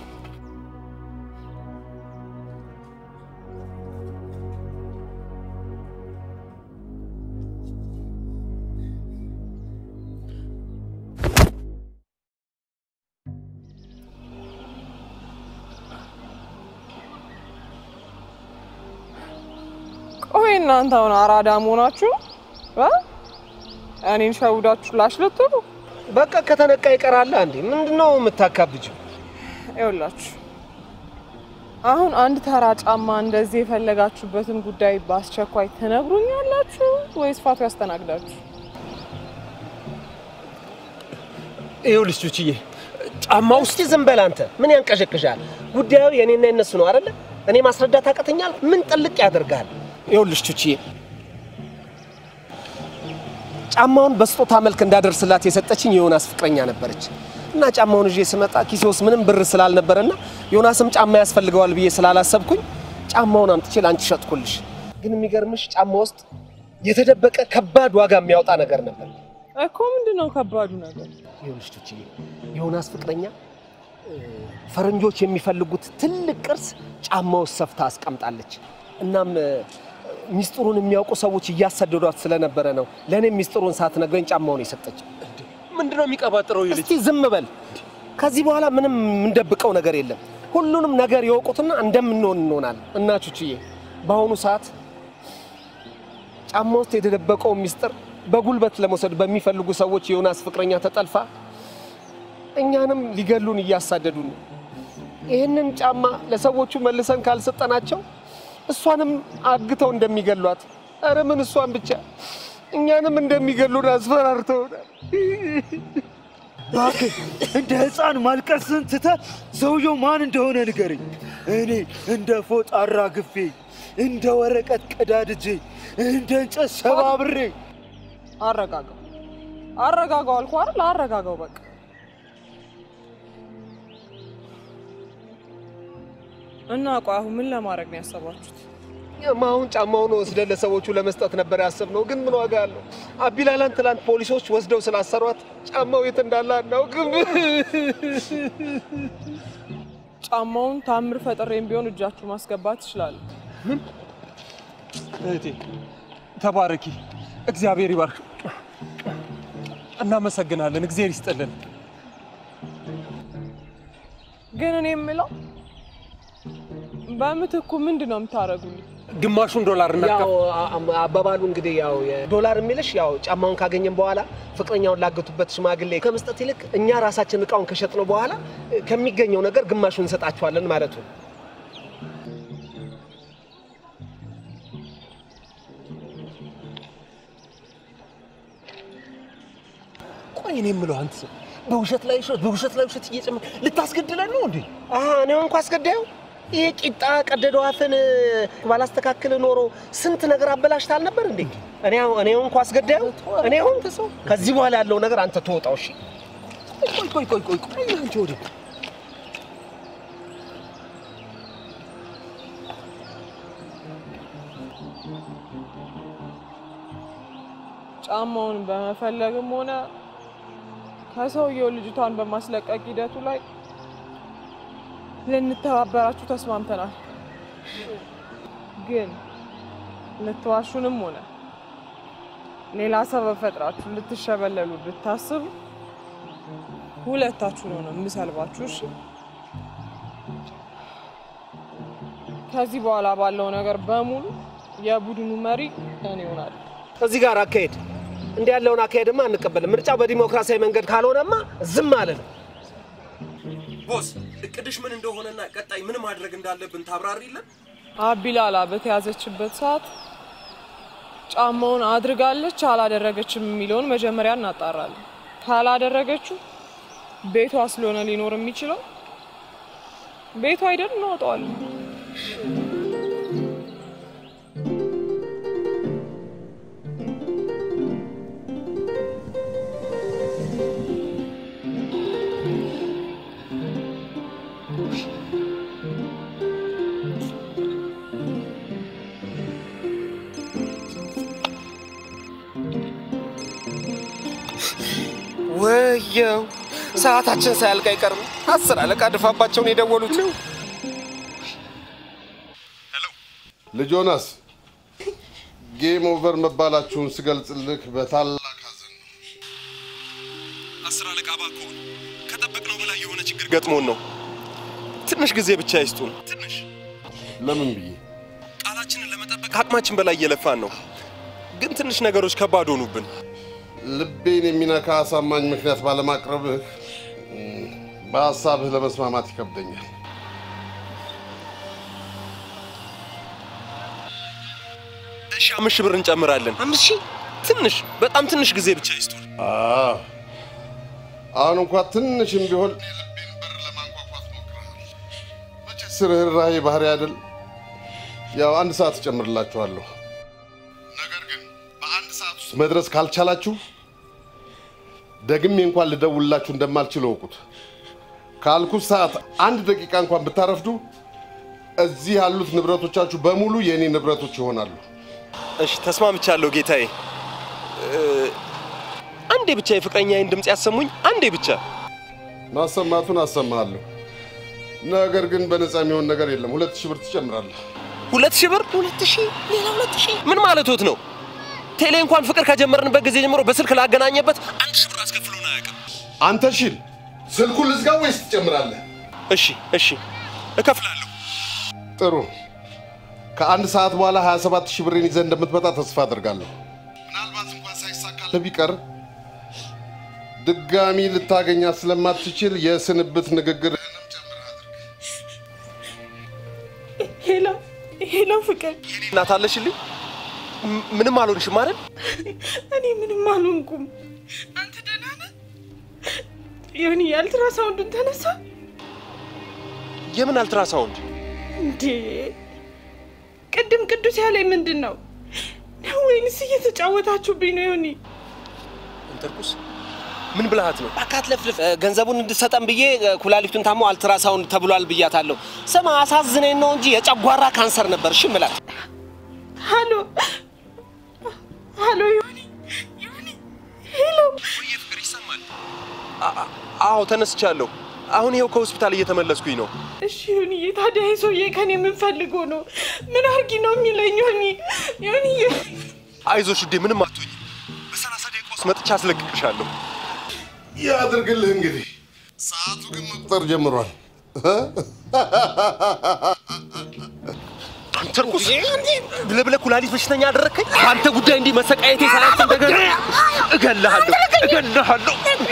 ቆይ እናንተ አሁን አራዳ መሆናችሁ እ? እኔን ሸውዳችሁ ላሽ ልትሉ? በቃ ከተነቃ ይቀራል። አንዴ ምንድነው የምታካብጅው? ይኸውላችሁ አሁን አንድ ተራ ጫማ እንደዚህ የፈለጋችሁበትን ጉዳይ በአስቸኳይ ትነግሩኛላችሁ ወይስ ፋቱ ያስተናግዳችሁ? ይኸውልሽ ቹችዬ ጫማው እስቲ ዝም በል አንተ። ምን ያንቀሸቅሻል? ጉዳዩ የኔና የነሱ ነው አይደለ? እኔ ማስረዳት አቅተኛል። ምን ጥልቅ ያደርጋል? ይኸውልሽ ቹችዬ ጫማውን በስጦታ መልክ እንዳደርስላት የሰጠችኝ የዮናስ ፍቅረኛ ነበረች እና ጫማውን ይዤ ስመጣ ኪሴ ውስጥ ምንም ብር ስላልነበረና ዮናስም ጫማ ያስፈልገዋል ብዬ ስላላሰብኩኝ ጫማውን አምጥቼ ለአንቺ ሸጥኩልሽ። ግን የሚገርምሽ ጫማ ውስጥ የተደበቀ ከባድ ዋጋ የሚያወጣ ነገር ነበር። እኮ ምንድን ነው ከባዱ ነገር? ይኸውልሽ ቱችዬ፣ የዮናስ ፍቅረኛ እ፣ ፈረንጆች የሚፈልጉት ትልቅ ቅርስ ጫማ ውስጥ ሰፍታ አስቀምጣለች። እናም እ፣ ሚስጥሩን የሚያውቁ ሰዎች እያሰደዷት ስለነበረ ነው ለእኔም ሚስጥሩን ሳትነግረኝ ጫማውን የሰጠች። ምንድነው የሚቀባጥረው? ይልጅ እስቲ ዝም በል። ከዚህ በኋላ ምንም የምንደብቀው ነገር የለም። ሁሉንም ነገር የወቁትና እንደምንሆን እንሆናለን። እና ቹችዬ በአሁኑ ሰዓት ጫማ ውስጥ የተደበቀው ሚስጥር በጉልበት ለመውሰድ በሚፈልጉ ሰዎች የዮናስ ፍቅረኛ ተጠልፋ እኛንም ሊገሉን እያሳደዱ ነው። ይህንን ጫማ ለሰዎቹ መልሰን ካልሰጠናቸው እሷንም አግተው እንደሚገሏት፣ ኧረ ምን እሷን ብቻ እኛንም እንደሚገሉን አስፈራርተውናል። እባክህ እንደ ሕፃን ማልቀስን ትተህ ሰውየው ማን እንደሆነ ንገረኝ። እኔ እንደ ፎጣ አራግፌ፣ እንደ ወረቀት ቀዳድጄ፣ እንደ እንጨት ሰባብሬ አረጋጋው፣ አረጋጋው አልኩህ አይደል? አረጋጋው በቃ። እና ቆይ አሁን ምን ለማድረግ ነው ያሰባችሁት? እኛማ አሁን ጫማውን ወስደን ለሰዎቹ ለመስጠት ነበር ያሰብነው፣ ግን ምን ዋጋ አለው? አቢላላን ትላንት ፖሊሶች ወስደው ስላሰሯት ጫማው የት እንዳለ አናውቅም። ጫማውን ታምር ፈጥሬም ቢሆን እጃችሁ ማስገባት ትችላለህ። እህቴ ተባረኪ፣ እግዚአብሔር ይባርክ። እናመሰግናለን፣ እግዚአብሔር ይስጥልን። ግን እኔ የምለው በምትኩ ምንድን ነው የምታደርጉልኝ? ግማሹን ዶላር ያው አ- አባባሉ እንግዲህ ያው ዶላር የሚልሽ ያው ጫማውን ካገኘን በኋላ ፍቅረኛውን ላገቱበት ሽማግሌ ከመስጠት ይልቅ እኛ ራሳችን እቃውን ከሸጥነው በኋላ ከሚገኘው ነገር ግማሹን እንሰጣችኋለን ማለቱ ነው። ቆይ እኔ የምለው አንተ ሰው በውሸት ላይ ውሸት በውሸት ላይ ውሸት እየጨመ ልታስገድለን ነው እንዴ? አሀ እኔ እንኳ አስገዳዩ ይሄ ቂጣ ቀደደው አፍን ባላስተካክል ኖሮ ስንት ነገር አበላሽታ አልነበር እንዴ? እኔ አሁን- እኔ እንኳ አስገዳዩ እኔ አሁን ከዚህ በኋላ ያለው ነገር አንተ ተወጣው። እሺ ቆይ ቆይ ቆይ ቆይ ቆይ አንቺ ወደ ጫማውን በመፈለግም ሆነ ከሰውየው ልጅቷን በማስለቀቅ ሂደቱ ላይ ልንተባበራችሁ ተስማምተናል። ግን ልትዋሹንም ሆነ ሌላ ሰበብ ፈጥራችሁ ልትሸበለሉ ብታስቡ ሁለታችሁ ነው ነው የምሰልባችሁ። እሺ? ከዚህ በኋላ ባለው ነገር በሙሉ የቡድኑ መሪ እኔ እሆናለሁ። እዚህ ጋር አካሄድ እንዲህ ያለውን አካሄድማ አንቀበልም። ምርጫው በዲሞክራሲያዊ መንገድ ካልሆነማ ዝም አለን። ቦስ እቅድሽ ምን እንደሆነና ቀጣይ ምን ማድረግ እንዳለብን ታብራሪልን። አቢላላ በተያዘችበት ሰዓት ጫማውን አድርጋለች አላደረገችም የሚለውን መጀመሪያ እናጣራለን። ካላደረገችው ቤቷ ስለሆነ ሊኖር የሚችለው ቤቷ አይደል እናወጣዋለን። ወየው ሰዓታችን ሳያልቅ አይቀርም። አስር አለቃ ድፋባቸውን የደወሉት ልጅ ዮናስ ጌም ኦቨር መባላችሁን ስገልጽልህ በታላቅ አስር አለቃ እባክዎን ከጠበቅነው በላይ የሆነ ችግር ገጥሞን ነው። ትንሽ ጊዜ ብቻ ይስጡን። ትንሽ ለምን ብዬ ቃላችንን ለመጠበቅ ከአቅማችን በላይ እየለፋን ነው፣ ግን ትንሽ ነገሮች ከባድ ሆኑብን። ልቤን የሚነካ አሳማኝ ምክንያት ባለማቅረብህ እም፣ በሀሳብህ ለመስማማት ይከብደኛል። እሺ አምስት ሺህ ብር እንጨምራለን። አምስት ሺህ ትንሽ በጣም ትንሽ ጊዜ ብቻ ይስጡን። አዎ፣ አሁን እንኳ ትንሽም ቢሆን መቼስ ርኅራኄ ባህሪ አይደል? ያው አንድ ሰዓት እጨምርላችኋለሁ። ነገር ግን በአንድ ሰዓት ውስጥ መድረስ ካልቻላችሁ ደግሜ እንኳን ልደውልላችሁ እንደማልችል እወቁት። ካልኩት ሰዓት አንድ ደቂቃ እንኳን ብታረፍዱ እዚህ ያሉት ንብረቶቻችሁ በሙሉ የእኔ ንብረቶች ይሆናሉ። እሺ ተስማምቻለሁ ጌታዬ። እ፣ አንዴ ብቻ የፍቅረኛዬን ድምፅ ያሰሙኝ፣ አንዴ ብቻ። ማሰማቱን አሰማለሁ። ነገር ግን በነፃ የሚሆን ነገር የለም። ሁለት ሺህ ብር ትጨምራለህ። ሁለት ሺህ ብር? ሁለት ሺህ ሌላ ሁለት ሺህ ምን ማለቶት ነው? ቴሌ እንኳን ፍቅር ከጀመርንበት ጊዜ ጀምሮ በስልክ ላገናኘበት አንድ ሺህ ብር አስከፍሎን አያውቅም። አንተ ሽል ስልኩን ልዝጋ ወይስ ትጨምራለህ? እሺ እሺ እከፍላለሁ። ጥሩ። ከአንድ ሰዓት በኋላ 27 ሺህ ብሬን ይዘህ እንደምትመጣ ተስፋ አድርጋለሁ። ምናልባት እንኳን ሳይሳካልህ ቢቀር ድጋሚ ልታገኛት ስለማትችል የስንብት ንግግርህንም ሄሎ ሄሎ፣ ፍቅር እናት አለሽልኝ? ም- ምንም አልሆንሽም አይደል? እኔ ምንም አልሆንኩም። አንተ ደህና ነህ? ይሁን የአልትራሳውንዱን ተነሳ የምን አልትራሳውንድ? እንዴ? ቅድም ቅዱስ ያለኝ ምንድን ነው ነው ወይንስ እየተጫወታችሁብኝ ነው? ይሁኒ እንተርኩስ ምን ብልሃት ነው? እባክህ አትለፍልፍ። እ፣ ገንዘቡን እንድሰጠን ብዬ እ፣ ኩላሊቱን ታሞ አልትራሳውንድ ተብሏል ብያታለሁ። ስማ አሳዝነኝ ነው እንጂ የጨጓራ ካንሰር ነበር። እሺ ምላት ሃሎ ሃሎ፣ ይሁኒ ይሁኒ፣ ሄሎ አ- አ- አዎ ተነስቻለሁ። አሁን ይኸው ከሆስፒታል እየተመለስኩኝ ነው። እሺ ይሁንዬ፣ ታዲያ ይህ ሰውዬ ከኔ ምን ፈልጎ ነው? ምን አርጊ ነው የሚለኝ? ይሁኒ ይሁንዬ፣ አይዞሽ ውዴ፣ ምንም አትሆኝ። በሰላሳ ደቂቃ ውስጥ መጥቻ አስለቅቅሻለሁ። ያድርግልህ እንግዲህ። ሰዓቱ ግን መቁጠር ጀምሯል። አንተ ርኩስ ብለህ ብለህ ኩላሊት በሽተኛ አደረግከኝ። በአንተ ጉዳይ እንዲህ መሰቃየቴ ሳያንስ እንደገና እገልሃለሁ እገልሃለሁ።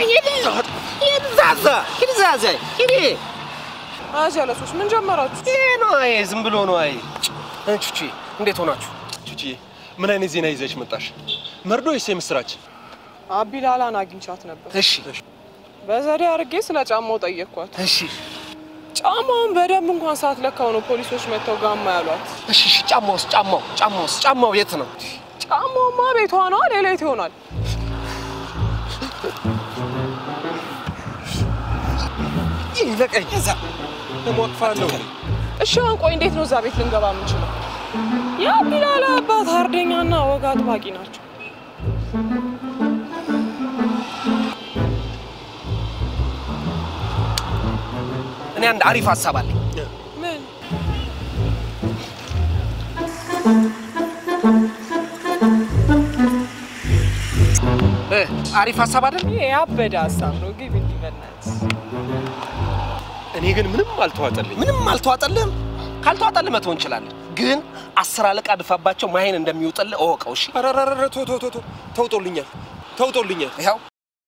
ዛዛ ዛዛ ሂዲ። አጀለሶች ምን ጀመራችሁ? ይሄ ነው አይ፣ ዝም ብሎ ነው አይ። ቹቺ እንዴት ሆናችሁ? ቹቺዬ ምን አይነት ዜና ይዘሽ መጣሽ? መርዶ ወይስ የምስራች? አቢላላን አግኝቻት ነበር። እሺ በዘዴ አድርጌ ስለ ጫማው ጠየቅኳት። እሺ ጫማውን በደንብ እንኳን ሳትለካው ነው ፖሊሶች መጥተው ጋማ ያሏት። እሺ እሺ። ጫማውስ ጫማው ጫማውስ ጫማው የት ነው? ጫማውማ ቤቷ ነዋ፣ ሌላ የት ይሆናል? ይለቀኝ። እሞቅፋለሁ። እሺ አሁን ቆይ እንዴት ነው እዛ ቤት ልንገባ የምንችለው? የአቢላላ አባት አርደኛና ወግ አጥባቂ ናቸው። እኔ አንድ አሪፍ ሀሳብ አለኝ። ምን? እ፣ አሪፍ ሀሳብ አይደል? ይሄ ያበደ ሀሳብ ነው። ግብ እንዲህ በእናትህ እኔ ግን ምንም አልተዋጠልኝ። ምንም አልተዋጠልህም። ካልተዋጠልህ መተው እንችላለን፣ ግን አስር አለቃ ድፋባቸው ማይን እንደሚውጥልህ እወቀው። እሺ ኧረ ኧረ ኧረ ተው ተው ተው ተው፣ ተውጦልኛል ተውጦልኛል። ይኸው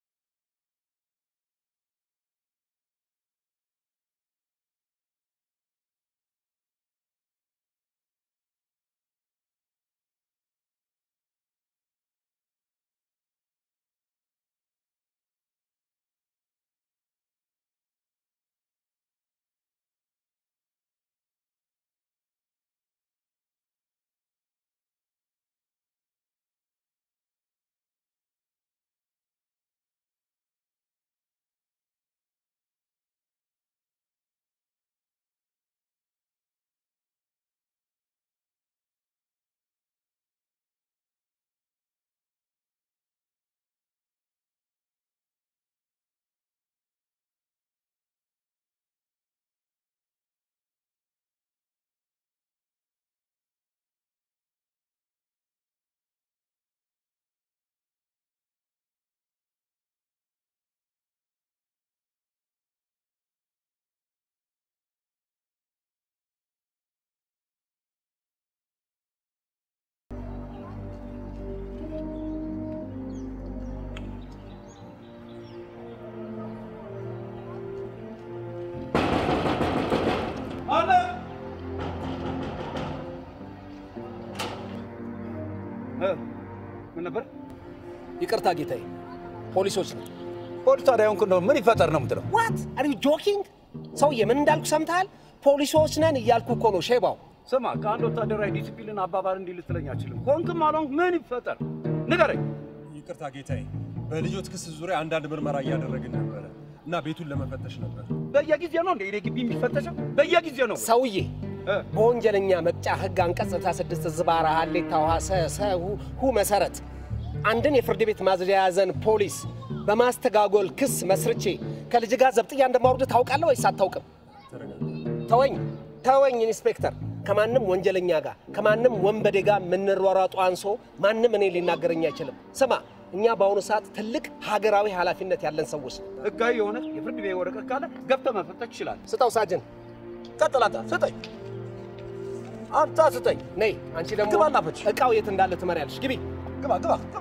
ምን ነበር? ይቅርታ ጌታዬ፣ ፖሊሶች ነው። ፖሊስ ታዲያ ሆንክ እንደው ምን ይፈጠር ነው የምትለው? ዋት አር ዩ ጆኪንግ? ሰውዬ ምን እንዳልኩ ሰምተሃል? ፖሊሶች ነን እያልኩ እኮ ነው ሼባው። ስማ፣ ከአንድ ወታደራዊ ዲሲፕሊን አባባል እንዲህ ልትለኝ አችልም። ሆንክም አልሆንክ ምን ይፈጠር ንገረኝ። ይቅርታ ጌታዬ፣ በልጆት ክስ ዙሪያ አንዳንድ ምርመራ እያደረግን ነበረ እና ቤቱን ለመፈተሽ ነበር። በየጊዜው ነው እንደ እኔ ግቢ የሚፈተሸው? በየጊዜው ነው። ሰውዬ በወንጀለኛ መቅጫ ህግ አንቀጽ 66 ዝባራ ሀሌታ ውሃ ሰሰሁ ሁ መሰረት አንድን የፍርድ ቤት ማዘዣ የያዘን ፖሊስ በማስተጋጎል ክስ መስርቼ ከልጅ ጋር ዘብጥያ እንደማውርድ ታውቃለህ ወይስ አታውቅም? ተወኝ ተወኝ ኢንስፔክተር። ከማንም ወንጀለኛ ጋር ከማንም ወንበዴ ጋር የምንሯሯጡ አንሶ ማንም እኔ ሊናገረኝ አይችልም። ስማ እኛ በአሁኑ ሰዓት ትልቅ ሀገራዊ ኃላፊነት ያለን ሰዎች ነን። ህጋዊ የሆነ የፍርድ ቤት ወረቀት ካለ ገብተህ መፈተሽ ይችላል። ስጠው ሳጅን። ቀጥላታ ስጠኝ፣ አንተ ስጠኝ። ነይ አንቺ ደግሞ ግባና ፈትሽ። እቃው የት እንዳለ ትመሪያለሽ። ግቢ ግባ ግባ ግባ።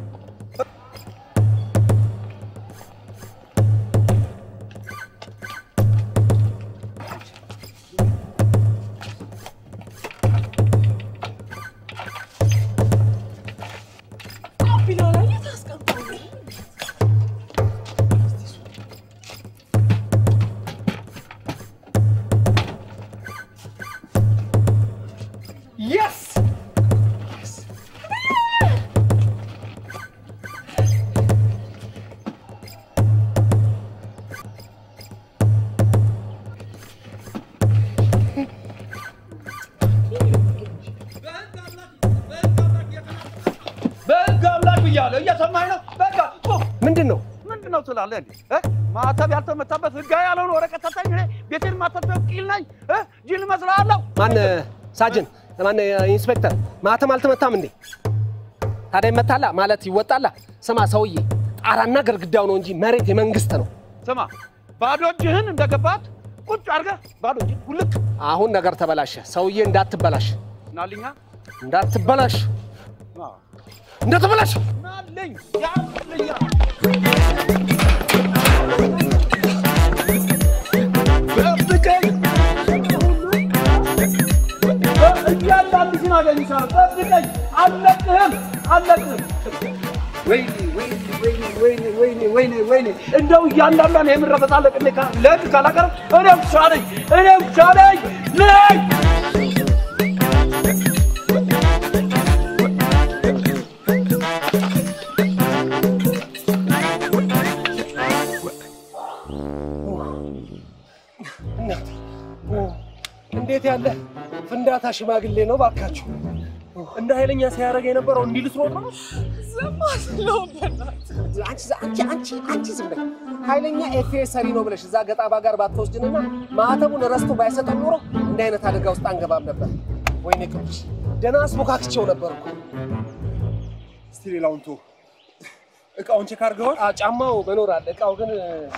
Yes! በህግ አምላክ ብያለሁ። እየሰማኝ ነው? በቃ ቁም። ምንድን ነው ምንድን ነው ትላለህ እንዴ? እ? ማተብ ያልተመታበት ህጋዊ ያልሆነ ወረቀት ሰጠኝ። እኔ ቤቴን ማተብ ቂል ነኝ? እ? ጅል እመስልሃለሁ? ማን ሳጅን ማን ኢንስፔክተር ማተም አልተመታም እንዴ ታዲያ ይመታላ ማለት ይወጣላ ስማ ሰውዬ ጣራና ግድግዳው ነው እንጂ መሬት የመንግስት ነው ስማ፣ ባዶ እጅህን እንደገባት ቁጭ አድርገህ ባዶ እጅ ውልቅ አሁን ነገር ተበላሸ ሰውዬ እንዳትበላሽ ናልኛ እንዳትበላሽ እንደተበላሽ ናልኝ ያልኛ ጠብቀኝ። እያንዳንድሽን አገኝሻለሁ። ጠብቀኝ። አልለቅህም፣ አልለቅህም። ወይኔ ወይኔ ወይኔ ወይኔ ወይኔ ወይኔ ወይኔ እንደው እያንዳንዷን የምረፈታለቅ ለህግ ካላቀረብ እኔ ውሻ ነኝ፣ እኔ ውሻ ነኝ ነኝ እናቴ እንዴት ያለ ፍንዳታ ሽማግሌ ነው ባካችሁ እንደ ኃይለኛ ሲያደርግ የነበረው እንዲህ ልትሮጥ ነው አንቺ አንቺ አንቺ አንቺ ዝም በይ ኃይለኛ ኤፍኤ ሰሪ ነው ብለሽ እዛ ገጣባ ጋር ባትወስድንና ማህተቡን ረስቶ ባይሰጠን ኖሮ እንዲህ አይነት አደጋ ውስጥ አንገባም ነበር ወይኔ ቅዱስ ደህና አስቦካክቼው ነበር እኮ እስቲ ሌላውን ቶ እቃውን ቼክ አድርገዋል? ጫማው መኖር አለ እቃው ግን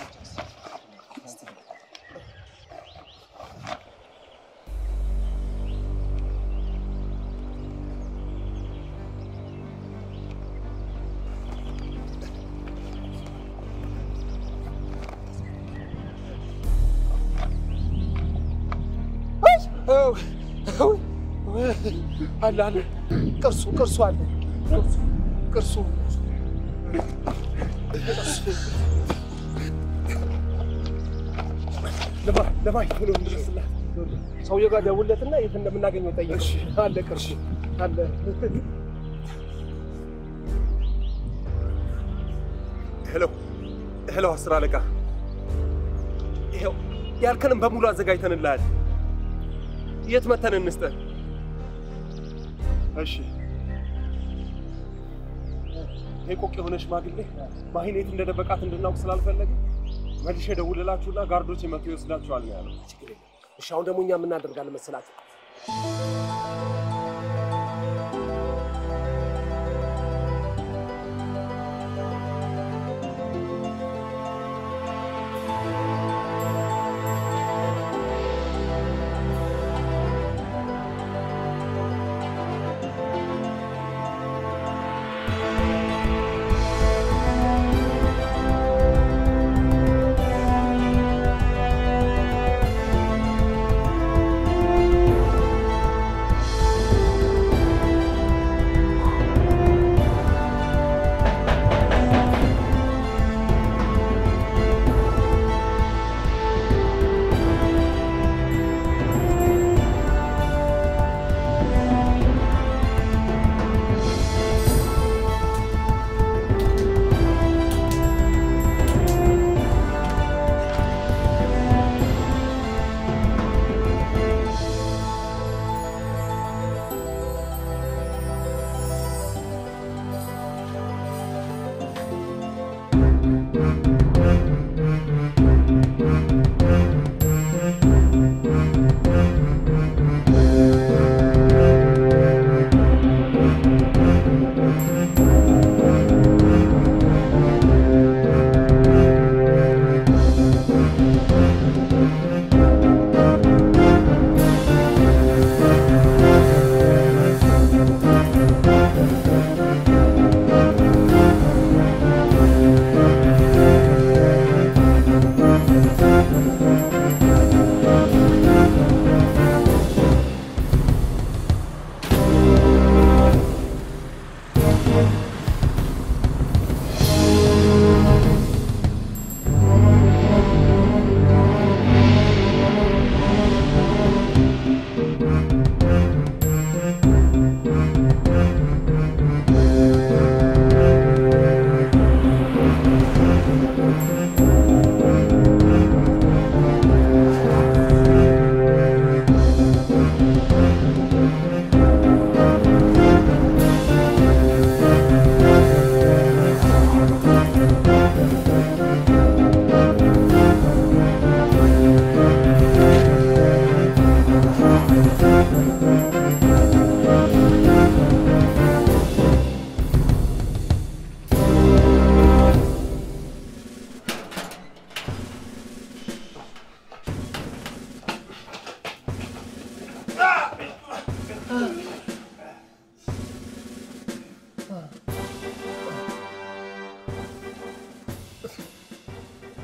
አለ አለ ቅርሱ ቅርሱ አለ ቅርሱ ቅርሱ ለማይ ቶሎ እንድረስላት ሰውየው ጋር ደውለትና የት እንደምናገኘው ጠይቅ። አለ ቅርሱ አለ። ሄሎ ሄሎ፣ አስር አለቃ ይኸው ያልከንም በሙሉ አዘጋጅተንልሃል። የት መተን እንስጠን? እሺ ይሄ ቆቅ የሆነ ሽማግሌ ማሂን የት እንደደበቃት እንድናውቅ ስላልፈለገ መልሼ ደውልላችሁና ጋርዶች የመጡ ይወስዳችኋል ነው ያለው። እሺ አሁን ደግሞ እኛ የምናደርጋለን መሰላችሁ?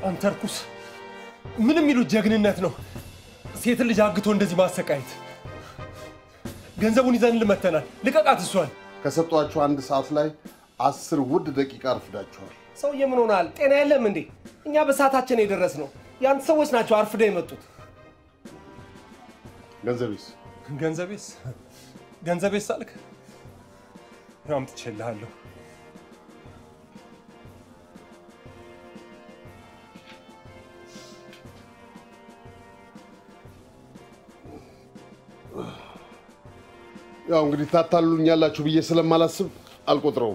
አንተ እርኩስ! ምን የሚሉት ጀግንነት ነው? ሴትን ልጅ አግቶ እንደዚህ ማሰቃየት። ገንዘቡን ይዘን ልመተናል። ልቀቃት እሷን። ከሰጧችሁ አንድ ሰዓት ላይ አስር ውድ ደቂቃ አርፍዳችኋል። ሰውዬ ምን ሆናል? ጤና የለም እንዴ? እኛ በሰዓታችን የደረስ ነው። የአንተ ሰዎች ናቸው አርፍደው የመጡት። ገንዘቤስ? ገንዘቤስ ገንዘቤስ አልክ? ያው አምጥቼልሃለሁ። ያው እንግዲህ ታታሉኛላችሁ ብዬ ስለማላስብ አልቆጥረውም።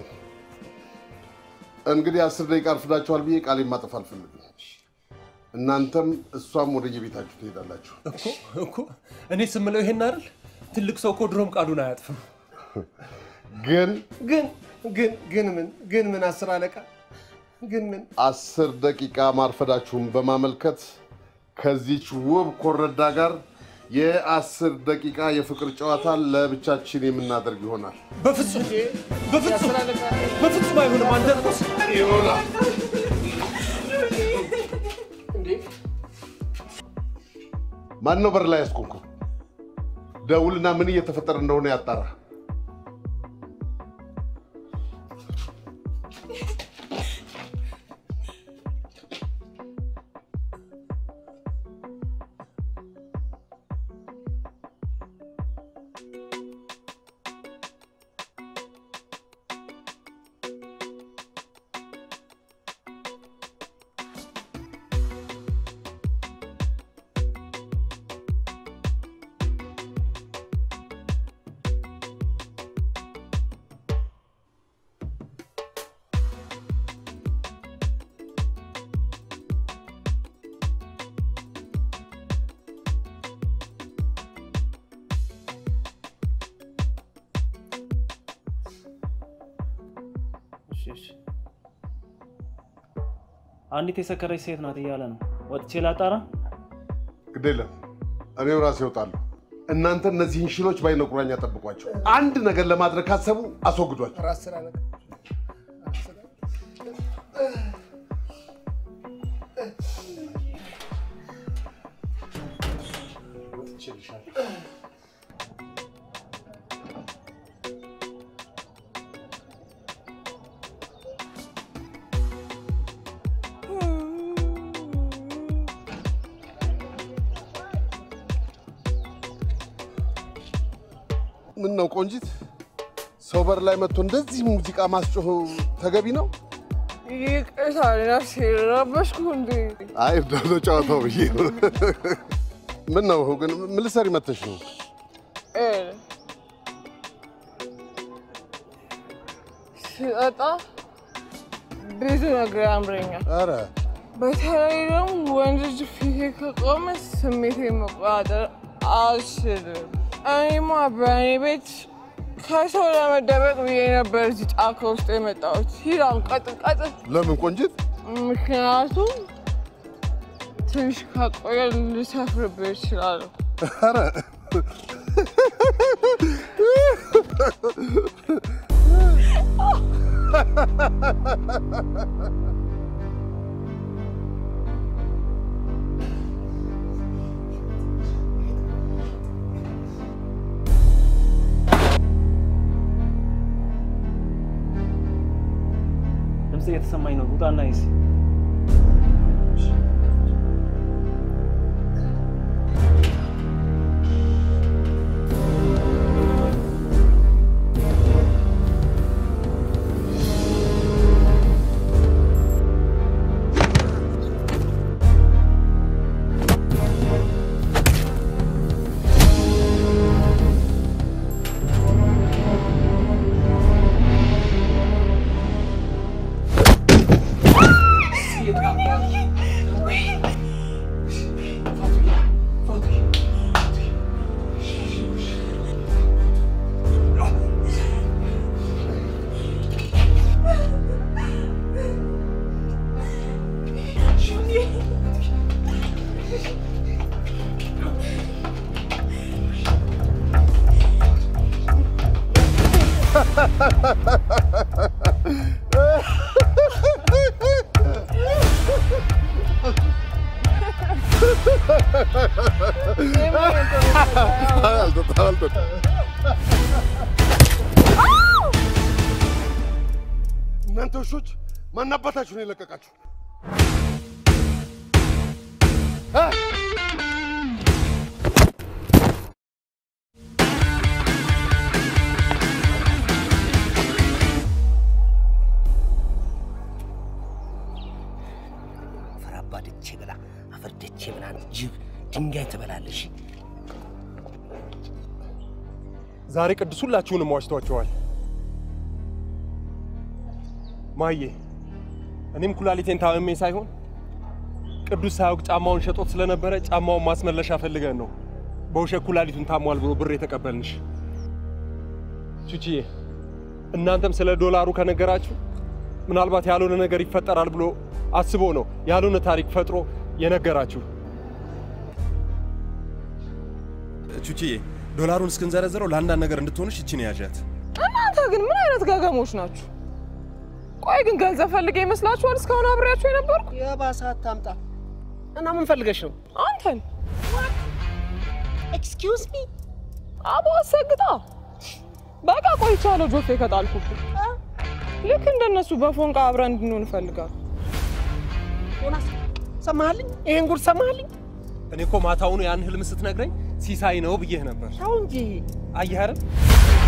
እንግዲህ አስር ደቂቃ አርፍዳችኋል ብዬ ቃሌን ማጠፍ አልፈልግም። እናንተም እሷም ወደ የቤታችሁ ትሄዳላችሁ። እኮ እኮ እኔ ስምለው ይሄን አይደል? ትልቅ ሰው እኮ ድሮም ቃሉን አያጥፍም። ግን ግን ግን ግን ምን ግን ምን አስር አለቃ ግን ምን አስር ደቂቃ ማርፈዳችሁን በማመልከት ከዚች ውብ ኮረዳ ጋር የአስር ደቂቃ የፍቅር ጨዋታ ለብቻችን የምናደርግ ይሆናል። በፍጹም በፍጹም በፍጹም አይሆንም። አንተ እርኩስ! ይሆናል። ማን ነው በር ላይ ያስቆምኩ? ደውልና ምን እየተፈጠረ እንደሆነ ያጣራ። እሺ፣ እሺ። አንዲት የሰከረች ሴት ናት እያለ ነው። ወጥቼ ላጣራ። ግድ የለም እኔው ራሴ እወጣለሁ። እናንተ እነዚህን ሽሎች በዓይነ ቁራኛ ጠብቋቸው። አንድ ነገር ለማድረግ ካሰቡ አስወግዷቸው። አስር አለቃ ምን ነው ቆንጂት፣ ሰው በር ላይ መጥቶ እንደዚህ ሙዚቃ ማስጮህ ተገቢ ነው? ይቅርታ ነፍሴ ረበሽኩ እንዴ? አይ እንደው ጨዋታው ብዬ ነው። ምን ነው ግን ምን ልትሰሪ መተሽ ነው? እ ስጠጣ ብዙ ነገር ያምረኛል። ኧረ በተለይ ደግሞ ወንድ ልጅ ፊቴ ከቆመ ስሜቴ መቆጣጠር አልችልም። እኔማ በእኔ ቤት ከሰው ለመደበቅ ብዬ ነበር እዚህ ጫካ ውስጥ የመጣሁት። ሂድ አሁን ቀጥል ቀጥል። ለምን ቆንጂት? ምክንያቱም ትንሽ ከቆየ ልሰፍርብህ እችላለሁ። ኧረ ድምፅ እየተሰማኝ ነው። ውጣና ይስ አልጠጣም አልጠጣም። እናንተ ውሾች ማን አባታችሁ ነው የለቀቃችሁ? እ? አፈር አባድቼ ብላ አፈር ደቼ ብላ ጅብ ድንጋይ ትበላለሽ። ዛሬ ቅዱስ ሁላችሁንም ዋሽቷቸዋል። ማዬ፣ እኔም ኩላሊቴን ታመሜ ሳይሆን ቅዱስ ሳያውቅ ጫማውን ሸጦት ስለነበረ ጫማውን ማስመለሻ ፈልገን ነው በውሸት ኩላሊቱን ታሟል ብሎ ብር የተቀበልንሽ። ቹቺዬ፣ እናንተም ስለ ዶላሩ ከነገራችሁ ምናልባት ያልሆነ ነገር ይፈጠራል ብሎ አስቦ ነው ያልሆነ ታሪክ ፈጥሮ የነገራችሁ። ቹቺዬ ዶላሩን እስክንዘረዝረው ለአንዳንድ ነገር እንድትሆንሽ ይችን ያዣት። እናንተ ግን ምን አይነት ገገሞች ናችሁ? ቆይ ግን ገንዘብ ፈልጌ ይመስላችኋል እስካሁን አብሬያችሁ የነበርኩ? የባሰ አታምጣ እና ምን ፈልገሽ ነው? አንተን ኤክስኪውዝ ሚ አቦ አሰግጣ በቃ ቆይቻለሁ ጆፌ ከጣልኩብህ። ልክ እንደነሱ በፎንቃ አብረን እንድንሆን እፈልጋለሁ። ዮናስ ሰማህልኝ? ይሄን ጉድ ሰማህልኝ? እኔ እኮ ማታውኑ ያን ህልም ስትነግረኝ ሲሳይ ነው ብዬህ ነበር። ተው እንጂ አየህ አይደል?